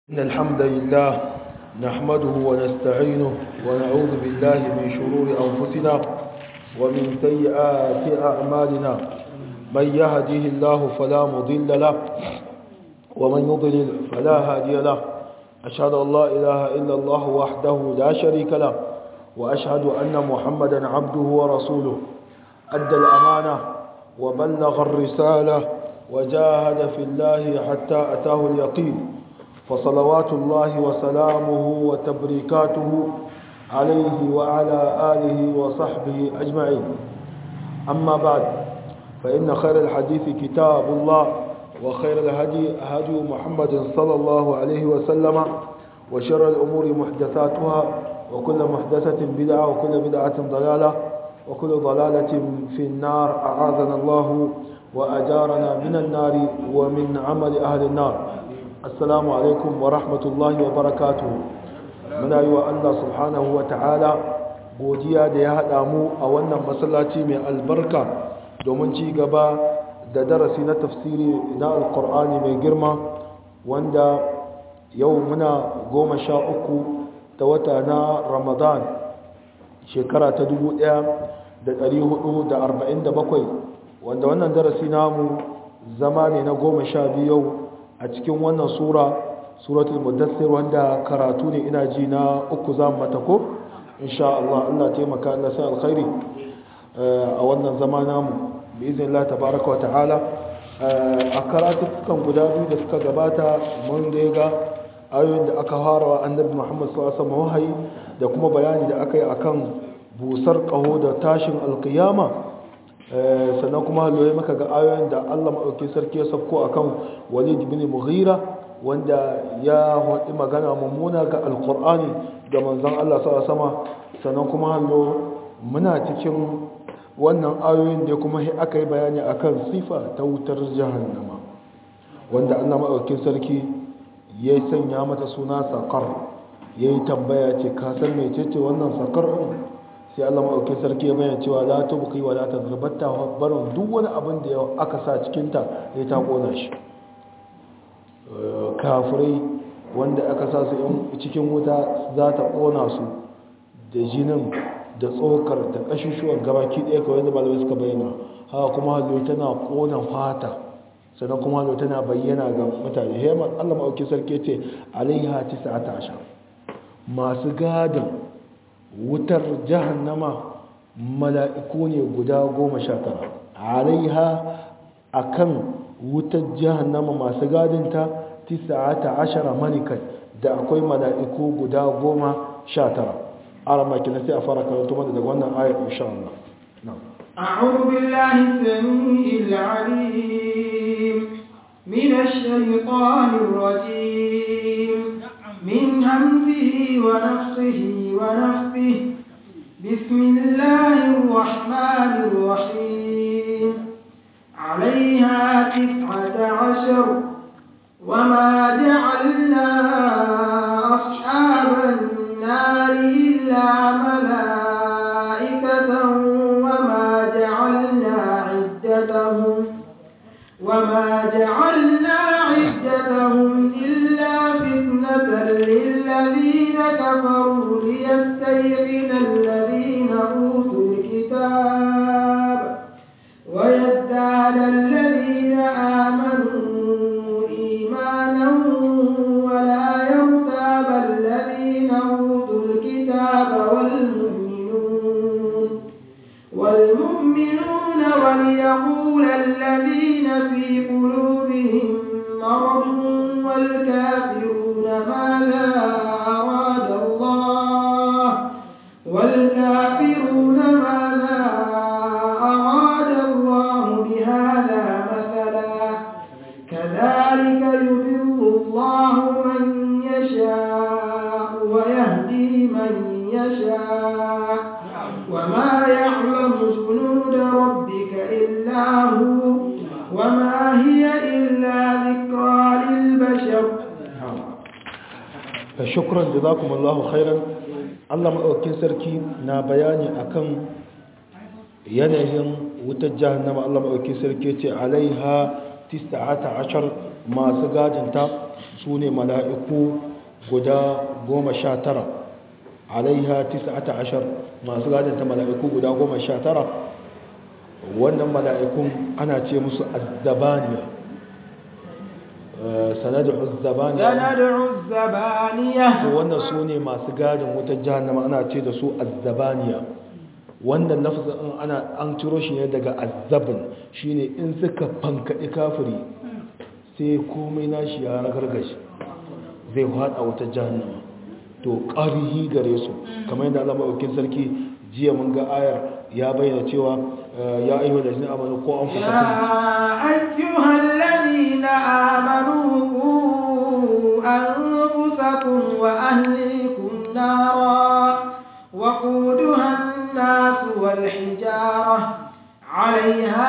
إن الحمد لله نحمده ونستعينه ونعوذ بالله من شرور أنفسنا ومن سيئات أعمالنا من يهده الله فلا مضل له ومن يضلل فلا هادي له أشهد أن لا إله إلا الله وحده لا شريك له وأشهد أن محمدا عبده ورسوله أدى الأمانة وبلغ الرسالة وجاهد في الله حتى أتاه اليقين فصلوات الله وسلامه وتبريكاته عليه وعلى آله وصحبه أجمعين أما بعد فإن خير الحديث كتاب الله وخير الهدي هدي محمد صلى الله عليه وسلم وشر الأمور محدثاتها وكل محدثة بدعة وكل بدعة ضلالة وكل ضلالة في النار أعاذنا الله وأجارنا من النار ومن عمل أهل النار assalamu alaikum wa rahmatullahi wa barakatu muna yi wa Allah subhanahu wa ta'ala godiya da ya haɗa mu a wannan masallaci mai albarka domin ci gaba da darasi na tafsiri na alkur'ani mai girma wanda yau muna goma sha uku ta wata na ramadan shekara ta 1447 wanda wannan darasi namu zama ne na goma sha biyu a cikin wannan sura suratul mudaththir wanda karatu ne ina ji na uku za mu mata ko insha Allah Allah taimaka Allah sai alkhairi a wannan zama namu bi iznillah tabaaraka wa ta'ala a karatukan guda biyu da suka gabata mun da ga ayoyin da aka fara wa annabi Muhammad sallallahu alaihi wasallam wahayi da kuma bayani da aka yi akan busar kaho da tashin alkiyama sannan kuma halwaye maka ga ayoyin da Allah maɗauki sarki ya sauko a kan walid bin mughira wanda ya haɗi magana mummuna ga alkur'ani ga manzan Allah sa sama sannan kuma hallo muna cikin wannan ayoyin da kuma aka yi bayani akan sifa ta wutar jahannama wanda Allah maɗauki sarki ya sanya mata suna sakar ya yi tambaya ce kasar mai ce wannan sakar sai Allah maɗauki sarki ya bayyana cewa la tubqi wa la tazbatta barin duk wani abin da aka sa cikin ta ya ta kona shi kafirai wanda aka sa su cikin wuta za ta kona su da jinin da tsokar da kashushuwan gabaki ɗaya kawai da malamai suka bayyana haka kuma hallo tana kona fata sannan kuma hallo tana bayyana ga mutane hemar Allah maɗauki sarki ce alaiha 19 masu gadin wutar jahannama mala'iku ne guda goma sha tara alaiha a kan wutar jahannama masu gadinta tisa'ata ashara manikai da akwai mala'iku guda goma sha tara ara makina sai a fara karatu mana daga wannan ayar insha Allah أعوذ بالله السميع العليم من الشيطان الرجيم من همزه ونفسه ونفسه بسم الله الرحمن الرحيم عليها تسعة عشر وما جعلنا أصحاب النار إلا ملائكة وما جعلنا عدتهم وما جعلنا عدتهم إلا فتنة للذين كفروا ليستيقن الذين أوتوا الكتاب ويزداد الذين آمنوا إيمانا ولا يرتاب الذين أوتوا الكتاب والمؤمنون والمؤمنون وليقول الذين في قلوبهم مرض والكافرون ماذا أراد الله والكافرون ماذا أراد الله بهذا مثلا كذلك يضل الله من يشاء ويهدي من يشاء وما يعلم جنود ربك إلا هو وما هي إلا ذكرى للبشر shukran jazakumullahu khairan Allah madaukakin sarki na bayani akan yanayin wutar jahannama Allah madaukakin sarki ce alaiha 19 masu gadinta su ne mala'iku guda goma sha tara alaiha tis'ata ashar masu gadanta mala'iku guda goma sha tara wannan mala'ikun ana ce musu azzabaniya sanadu azzabaniya sanadu azzabaniya wannan su ne masu gadin wutar jahannama ana ce da su azzabaniya wannan lafazin ana an ciro shi ne daga azzabin shine in suka fankaɗi kafiri sai komai nashi ya ragargashi zai haɗa wutar jahannama to ƙarihi gare su kamar yadda Allah maɗaukin sarki jiya mun ga ayar ya bayyana cewa ya ayyuha da jini amanu ko an fusa يا أيها الذين آمنوا قوا أنفسكم وأهليكم نارا وقودها الناس والحجارة عليها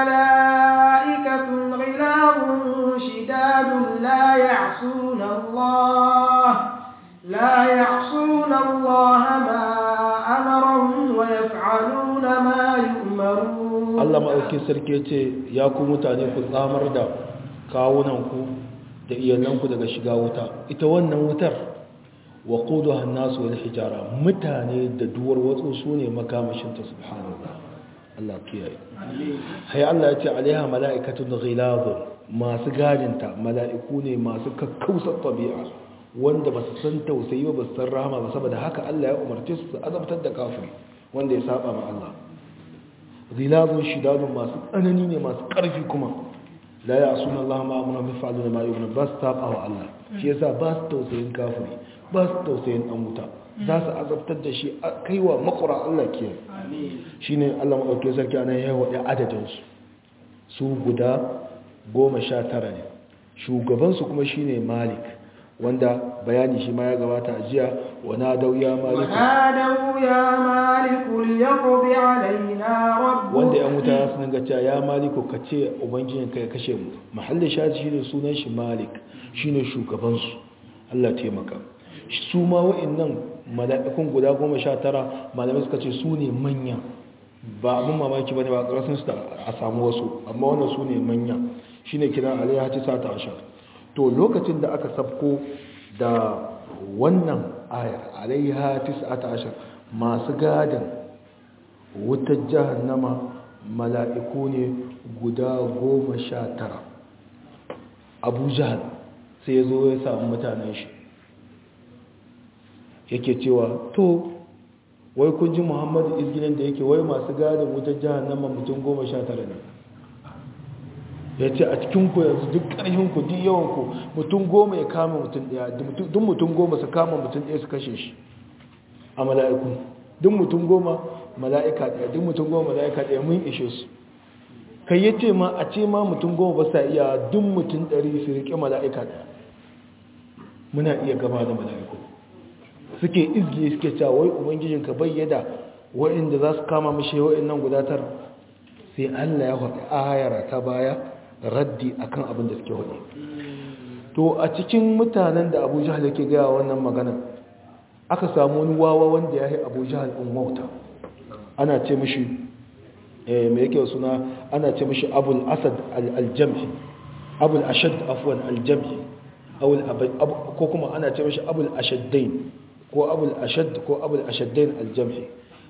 ملائكة غلاظ شداد لا يعصون الله لا يعصون الله ما أمرهم ويفعلون ما يؤمرون Allah maɗaukin sarki ya ce ya ku mutane ku tsamar da kawunanku da iyalanku daga shiga wuta ita wannan wutar wa kudu hannasu wani hijara mutane da duwar watsu su ne makamashinta subhanallah Allah kiyaye hai Allah ya ce alaiha mala'ikatun ghilazun masu gadinta mala'iku ne masu kakkausar tabi'a wanda ba su san tausayi ba su san rahama ba saboda haka Allah ya umarce su su azabtar da kafiri wanda ya saba ma Allah ghilazun shidadun masu tsanani ne masu ƙarfi kuma la ya suna Allah ma amuna bi fa'aluna ma yu'minu ba su saba wa Allah shi yasa ba su tausayin kafiri ba su tausayin dan wuta za su azabtar da shi kaiwa makura Allah ke shine Allah madaukakin sarki anan ya wada adadin su su guda goma sha tara ne shugabansu kuma shine Malik wanda bayani shi ma ya gabata a jiya wana dau ya Malik ونادوا يا مالك ليقض علينا ربك wanda yan wuta su dinga cewa ya Maliku ka ce ubangijin ka ya kashe mu mahallin shaji shine sunan shi Malik shine shugaban su Allah taimaka su ma wa'annan mala'ikun guda goma sha tara malamai suka ce su ne manya ba abin mamaki bane ba karasin su da a samu wasu amma wannan su ne manya shine kiran alaiha tisa ta ashar to lokacin da aka sabko da wannan ayar alaiha tis'ata ashar masu gadin wutar jahannama mala'iku ne guda goma sha tara abu jahal sai ya zo ya samu mutanen shi yake cewa to wai kun ji muhammadu izginin da yake wai masu gadin wutar jahannama mutum goma sha tara ne ya ce a cikinku yanzu duk ƙarfinku duk yawanku mutum goma ya kama mutum ɗaya duk mutum goma su kama mutum ɗaya su kashe shi a mala'iku duk mutum goma mala'ika ɗaya duk mutum goma mala'ika ɗaya mun ishe su kai ya ce ma a ce ma mutum goma ba sa iya duk mutum ɗari su riƙe mala'ika ɗaya muna iya gaba da mala'iku suke izgiye suke cewa wai ubangijinka bayyada wa'inda za su kama mashi wa'in nan gudatar sai allah ya faɗi ayara ta baya raddi akan abin da suke faɗi to a cikin mutanen da abu jihar yake gaya wannan magana aka samu wani wawa wanda ya yi abu jihar ɗin wauta ana ce mishi mai yake suna ana ce mishi abul asad aljamhi abul ashad afwan aljamhi ko kuma ana ce mishi abul ashaddain ko abul ashad ko abul ashaddain aljamhi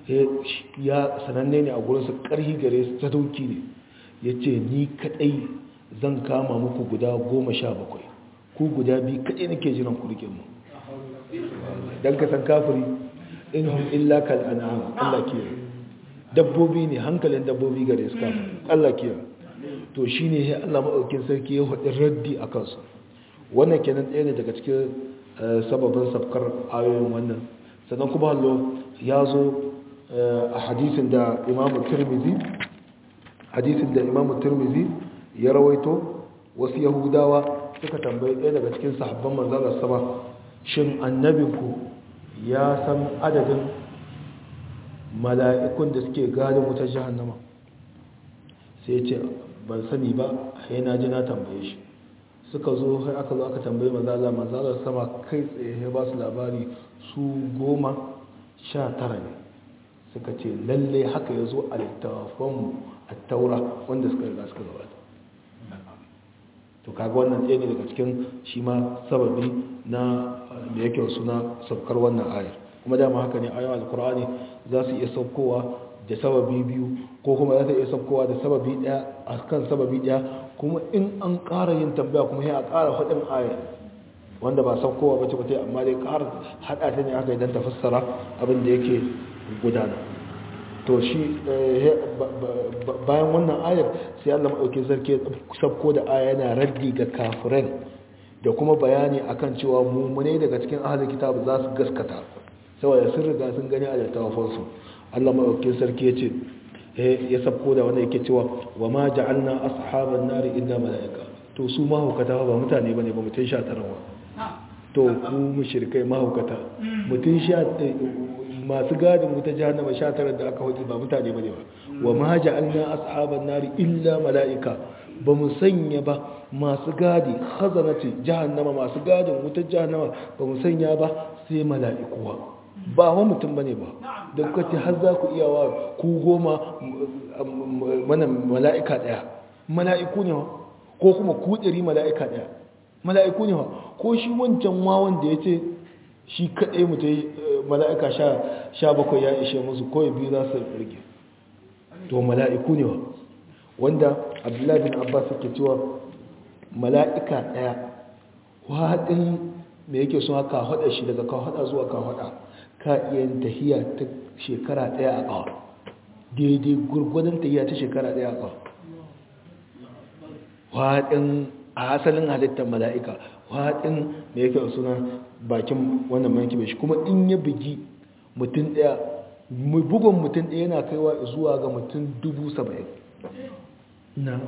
ya sananne ne a gurinsa ƙarhi gare su ta dauki ne ya ce ni kaɗai zan kama muku guda goma sha bakwai ku guda biyu kaɗai nake jiran ku rike mu don ka san kafiri in hum illa kal an'am Allah ke dabbobi ne hankalin dabbobi gare su kafiri Allah ke to shine ya Allah maɗaukin sarki ya haɗin raddi a kansu wannan kenan ɗaya ne daga cikin sababin sabkar ayoyin wannan sannan kuma hallo ya zo a hadisin da imamu tirmizi hadisin da imamu tirmizi ya rawaito wasu yahudawa suka tambayi ɗaya daga cikin sahabban manzalar sama shin annabinku ya san adadin mala'ikun da suke gadin wutar jahannama sai ce ban sani ba sai na ji na tambaye shi suka zo har aka zo aka tambayi manzalar manzalar sama kai tsaye ya ba su labari su goma sha tara ne suka ce lalle haka ya zo a littafanmu a taura wanda suka riga suka gabata to kaga wannan tsaye ne daga cikin shi ma sababi na da yake suna saukar wannan ayar kuma dama haka ne ayoyin alkur'ani za su iya saukowa da sababi biyu ko kuma za su iya saukowa da sababi daya a kan sababi daya kuma in an ƙara yin tambaya kuma sai a ƙara faɗin ayar wanda ba saukowa ba ce ba ta amma dai ƙara haɗa ta ne aka idan ta fassara abin da yake gudana to shi bayan wannan ayar sai Allah maɗauki sarki sabko da aya yana raddi ga kafiran da kuma bayani akan cewa mummune daga cikin ahalin kitabu za su gaskata saboda sun riga sun gani a littafansu Allah maɗauki sarki ya ce ya sabko da wanda yake cewa wa ma ja'alna ashaban nari illa mala'ika to su mahaukata ba mutane bane ba mutum sha tarawa to ku mushrikai mahaukata mutum sha masu gadin wuta jahannama sha tara da aka hudu ba mutane bane ba wa ma ja'alna ashaban nari illa mala'ika ba mu sanya ba masu gadi khazanati jahannama masu gadin wuta jahannama ba mu sanya ba sai mala'ikuwa ba wa mutum bane ba da kuka ce har za ku iya wa ku goma mana mala'ika daya mala'iku ne ko kuma ku ɗari mala'ika daya mala'iku ne ko shi wancan wawan da ya ce shi kaɗai mutum mala'ika sha bakwai ya ishe musu kawai biyu za su rage to mala'iku ne wa wanda abdullahi bin abbas ke cewa mala'ika ɗaya waɗin da yake suna ka haɗa shi daga ka haɗa zuwa ka haɗa ka iya tahiya ta shekara ɗaya a ƙawa daidai gurgudan tahiya ta shekara ɗaya a ƙawa waɗin a asalin halittar mala'ika waɗin da yake suna bakin wannan manki bai shi kuma in ya bugi mutum ɗaya bugun mutum ɗaya yana kaiwa zuwa ga mutum dubu saba'in na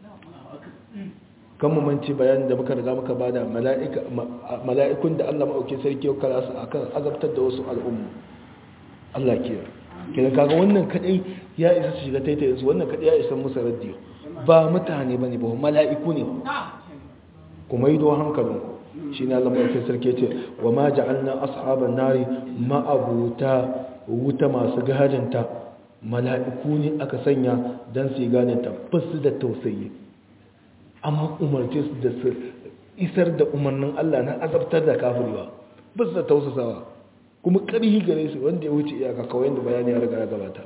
kan mamanci bayanin da muka riga muka bada mala'ikun da allah maɗauki sarki yau kara su akan azabtar da wasu al'ummu allah kiyar kiran kaga wannan kadai ya isa su shiga taita yanzu wannan kadai ya isa musa radiyo ba mutane ba ne ba mala'iku ne kuma yi don hankalinku shi ne allah maɗauki sarki ce wa ma ja'alna ashaban nari ma'abuta wuta masu gajinta mala'iku ne aka sanya don su yi gane tabbasu da tausayi amma umarce su da su isar da umarnin Allah na azabtar da kafirwa ba su da tausasawa kuma ƙarhi gare su wanda ya wuce iyaka kawai da bayani ya riga ya gabata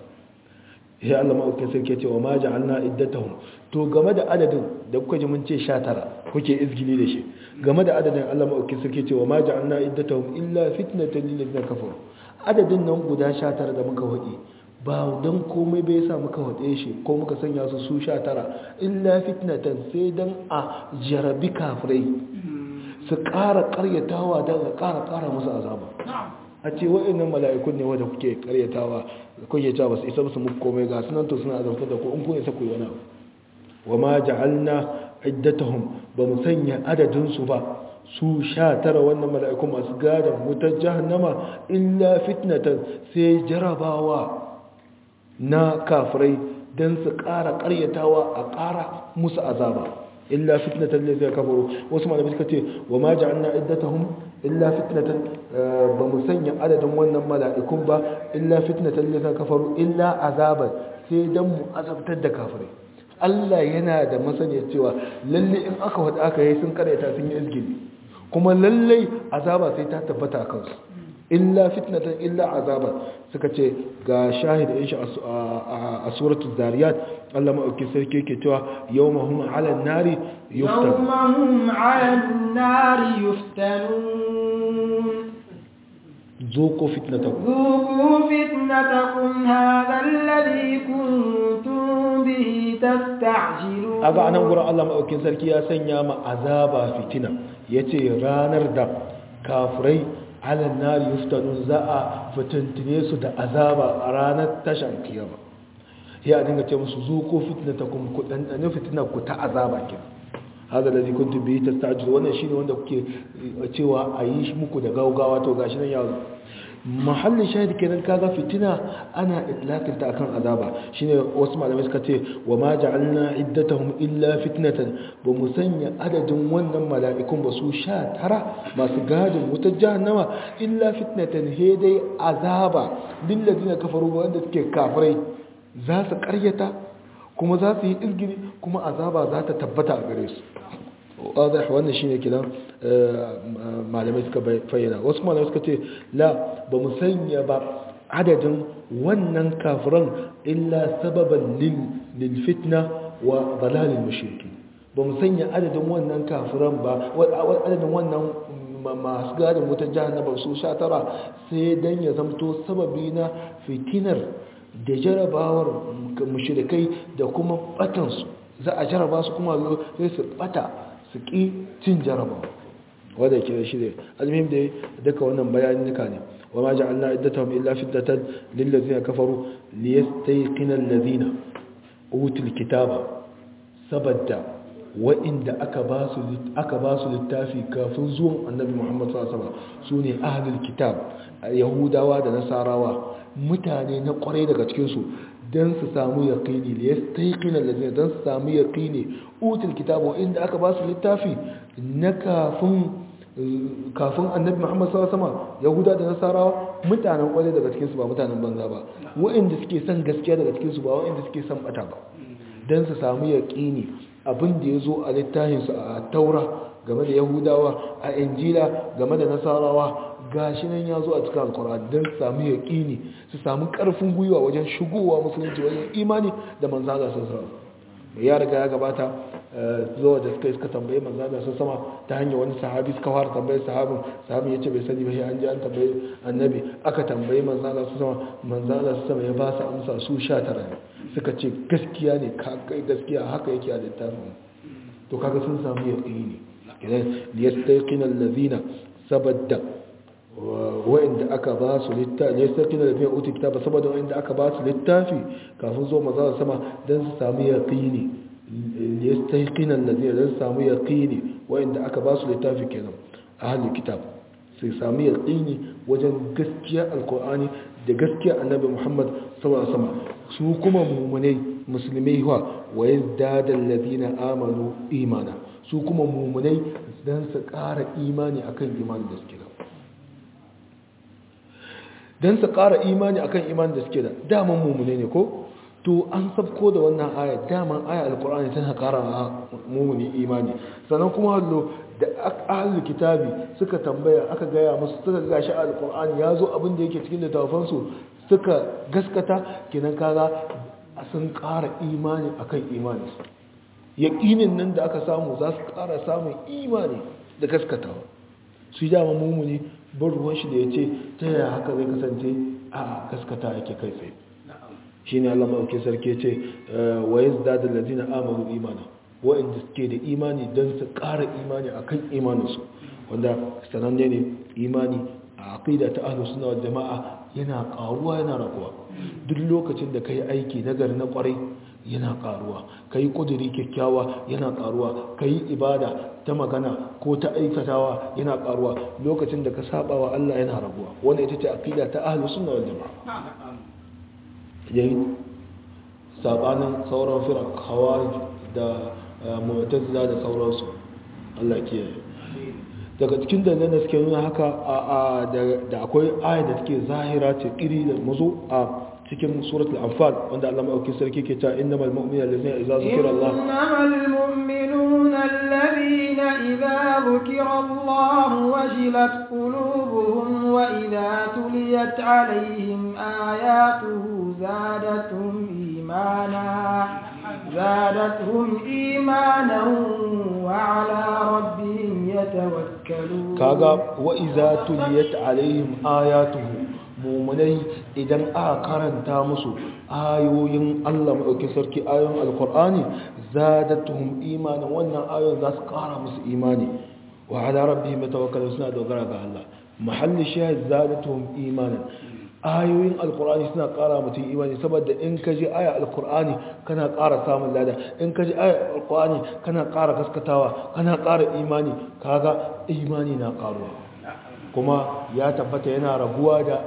ya Allah ma'aukin sarki cewa ma ja'alna iddatahum to game da adadin da kuka ji mun ce 19 kuke izgili da shi game da adadin Allah ma'aukin sarki cewa ma ja'alna iddatahum illa fitnatan lil ladina kafaru adadin nan guda 19 da muka hudi ba don komai bai sa muka waɗe shi ko muka sanya su su sha tara illa fitnatan sai don a jarabi kafirai su ƙara ƙaryatawa don a ƙara ƙara musu azaba a ce wa'annan mala'ikun ne wadda kuke ƙaryatawa kuke cewa ba su isa su muku komai ga sunan to suna azabtar da ku in kun isa ku yi wani abu wa ma ja'alna iddatahum ba mu sanya adadin su ba su sha tara wannan mala'ikun masu gadon wutar jahannama illa fitnatan sai jarabawa na kafirai don su ƙara ƙaryatawa a ƙara musu azaba illa fitnatan ne zai kafaru wasu malamai suka ce wa ma ja'alna iddatahum illa fitnatan ba mu sanya adadin wannan mala'ikun ba illa fitnatan ne zai kafaru illa azaban sai don mu azabtar da kafirai Allah yana da masaniya cewa lalle in aka wada aka yi sun karyata sun yi izgili kuma lalle azaba sai ta tabbata a kansu illa fitnatan illa azaba suka ce ga shahid insha a suratul zariyat Allah ma'auki sarki yake cewa yawmahum 'ala an-nari yuftan yawmahum 'ala an-nari yuftanun zuqu fitnatakum zuqu fitnatakum hadha alladhi kuntum bihi tasta'jilun aga anan gurin Allah ma'aukin sarki ya sanya ma azaba fitina yace ranar da kafirai alan nari yuftanun za a fitintine su da azaba a ranar tashan kiyama ya dinga ce musu zuko fitnatakum ku dandane fitinar ku ta azaba kin hada da zikun tu bi tastajil wannan shine wanda kuke cewa a yi shi muku da gaugawa to gashi nan ya zo mahallin shahid kenan kaga fitina ana itlaqin ta akan azaba shine wasu malamai suka ce wa ma ja'alna iddatahum illa fitnatan ba mu sanya adadin wannan mala'ikun ba su sha tara masu gadin wutar jahannama illa fitnatan he dai azaba lil ladina kafaru wanda suke kafirai za su karyata kuma za su yi izgiri kuma azaba za ta tabbata a gare su wadih wannan shine kidan malamai suka bayyana wasu malamai suka ce la ba mu sanya ba adadin wannan kafiran illa sababan lil fitna wa dalalil mushriki ba mu sanya adadin wannan kafiran ba adadin wannan masu gadin wutar jahannama su sha tara sai dan ya zamto sababi na fitinar da jarabawar mushrikai da kuma batansu za a jaraba su kuma sai su bata su ƙi cin jarabawa wadda ke shi ne almihim da duka wannan bayanin nuka ne wa ma ja'alna iddatahum illa fitnatan lil ladzina kafaru liyastayqina alladhina utul kitaba sabadda wa'inda aka ba su aka ba su littafi kafin zuwan annabi Muhammad sallallahu alaihi wasallam sune ahlul kitab yahudawa da nasarawa mutane na kwarai daga cikin su dan su samu yaqini liyastayqina alladhina dan su samu yaqini utul kitaba inda aka ba su littafi na kafin kafin annabi Muhammad sallallahu alaihi wasallam yahuda da nasarawa mutanen kwarai daga cikin su ba mutanen banza ba wa'inda suke son gaskiya daga cikin su ba wa'inda suke son bata ba dan su samu yaqini abin da ya zo a littafinsu a taura game da yahudawa a injila game da nasarawa gashi nan ya zo a cikin alkura don su samu yaƙini su samu ƙarfin gwiwa wajen shigowa musulunci wajen imani da manzana sun sama mai ya riga ya gabata zuwa da suka yi suka tambaye manzana sun sama ta hanyar wani sahabi suka fara tambaye sahabin sahabin ya ce bai sani ba sai an ji an tambaye annabi aka tambaye manzana sun sama manzana sun sama ya ba su amsa su sha tara ne suka ce gaskiya ne kai gaskiya haka yake a littafin to kaga sun samu yaqini idan liyastaqina allazina sabadda wa'inda aka ba su littafi liyastaqina allazina uti kitaba saboda wa'inda aka ba su littafi kafin zo maza sama dan su samu yaqini liyastaqina allazina dan su samu yaqini wa'inda aka ba su littafi kenan ahli kitab sai samu yaqini wajen gaskiya alqur'ani da gaskiya annabi Muhammad sallallahu alaihi wasallam su kuma mumunai musulmai wa wa yazdadal ladina amanu imana su kuma mumunai dan su ƙara imani akan imani da suke da dan su ƙara imani akan imani da suke da daman mumunai ne ko to an sabko da wannan aya daman aya alqur'ani tana ƙara mumuni imani sannan kuma hallo da ahlul kitabi suka tambaya aka gaya musu suka ga shi alqur'ani yazo abin da yake cikin littafansu suka gaskata kenan kaga sun ƙara imani akan imani yaƙinin nan da aka samu za su ƙara samun imani da gaskatawa su dama mumuni bar ruwan shi da ya ce ta yaya haka zai kasance a gaskata yake kai tsaye shi ne allama auke sarki ce wa ya zada da lazina amaru imana wa'inda suke da imani don su ƙara imani a kan imaninsu wanda sananne ne imani a aƙida ta ahlus suna jama'a yana ƙaruwa yana raguwa duk lokacin da ka yi aiki nagari na ƙwarai yana ƙaruwa ka yi ƙudiri kyakkyawa yana ƙaruwa ka yi ibada ta magana ko ta aikatawa yana ƙaruwa lokacin da ka saba wa Allah yana raguwa wanda ita ce aƙida ta ahlus suna jama'a yayin sabanin sauran firar khawarij da mu'tazila da sauransu Allah kiyaye daga cikin dalilan da suke nuna haka a da akwai aya da take zahira ce kiri da mazo a cikin suratul anfal wanda Allah mai sarki ke cewa innamal mu'minuna allazina idza zukira Allah innamal mu'minuna allazina idza zukira Allah wajilat qulubuhum wa idza tuliyat alaihim ayatuhu zadatuhum imana زادتهم إيمانا وعلى ربهم يتوكلون كاغا وإذا تليت عليهم آياته mumunai idan aka karanta musu ayoyin Allah maɗauki sarki ayoyin alkur'ani zadatuhum imanin wannan ayoyin za su ƙara musu imani wa ala rabbihim yatawakkalun suna dogara ga Allah mahalli shahid zadatuhum imanin ayoyin alkur'ani suna ƙara mutum imani saboda in ka ji aya alkur'ani kana ƙara samun lada in ka ji aya alkur'ani kana ƙara gaskatawa kana ƙara imani kaga imani na ƙaruwa kuma ya tabbata yana raguwa da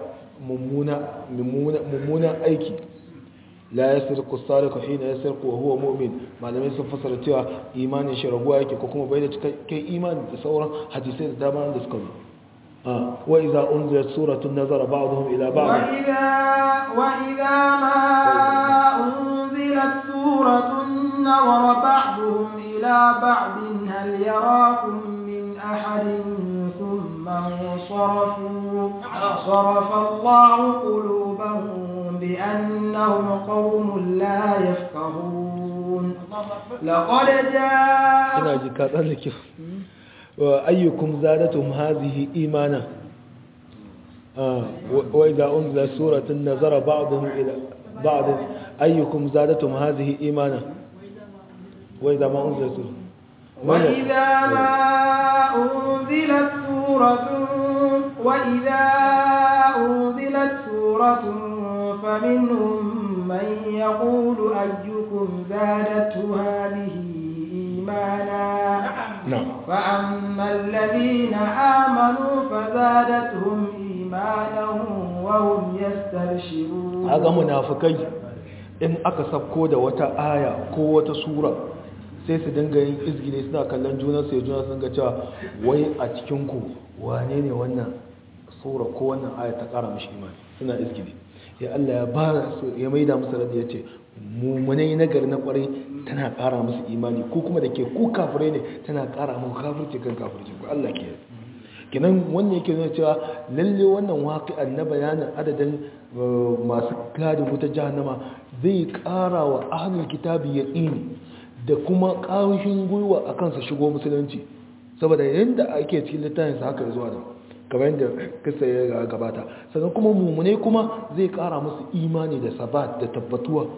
mummunan aiki la ya sirku sariku hina ya sirku wa huwa mu'min malamai sun fasara cewa imanin shi raguwa yake ko kuma bai da cikakken imani da sauran hadisai da dama da suka zo وإذا أنزلت سورة نظر بعضهم إلى بعض وإذا, وإذا ما أنزلت سورة نظر بعضهم إلى بعض هل هل يراكم من أحد ثم انصرفوا صرف الله قلوبهم بأنهم قوم لا يفقهون لقد جاء ina ji ka tsallake wa ayyukum zadatum hadhihi imana wa idza unzila suratun nazara ba'dhum ila ba'd ayyukum zadatum hadhihi imana wa idza ma unzila suratun وإذا ما أنزلت سورة وإذا أنزلت سورة فمنهم من يقول أيكم زادته هذه إيمانا na'am فأما الذين آمنوا فزادتهم إيمانا وهم يستبشرون aga munafikai in aka sabko da wata aya ko wata sura sai su dinga yin izgile suna kallon juna sai juna sun ga cewa wai a cikin ku wane ne wannan sura ko wannan aya ta kara mishi imani suna izgile ya Allah ya ba su ya maida musu radi yace mumunai nagari na kwarai tana kara musu imani ko kuma da ke ku kafirai ne tana kara muku kafirci kan kafirci ko Allah ke kinan wannan yake nuna cewa lalle wannan waqi'an na bayanin adadin uh, masu gadi wuta jahannama zai kara wa ahlul kitabi yaqini da kuma ƙarshen gwiwa akan su shigo musulunci saboda yanda ake cikin littafin sa haka zuwa da kamar yadda kisa ya gabata sannan kuma mumune kuma zai kara musu imani da sabat da tabbatuwa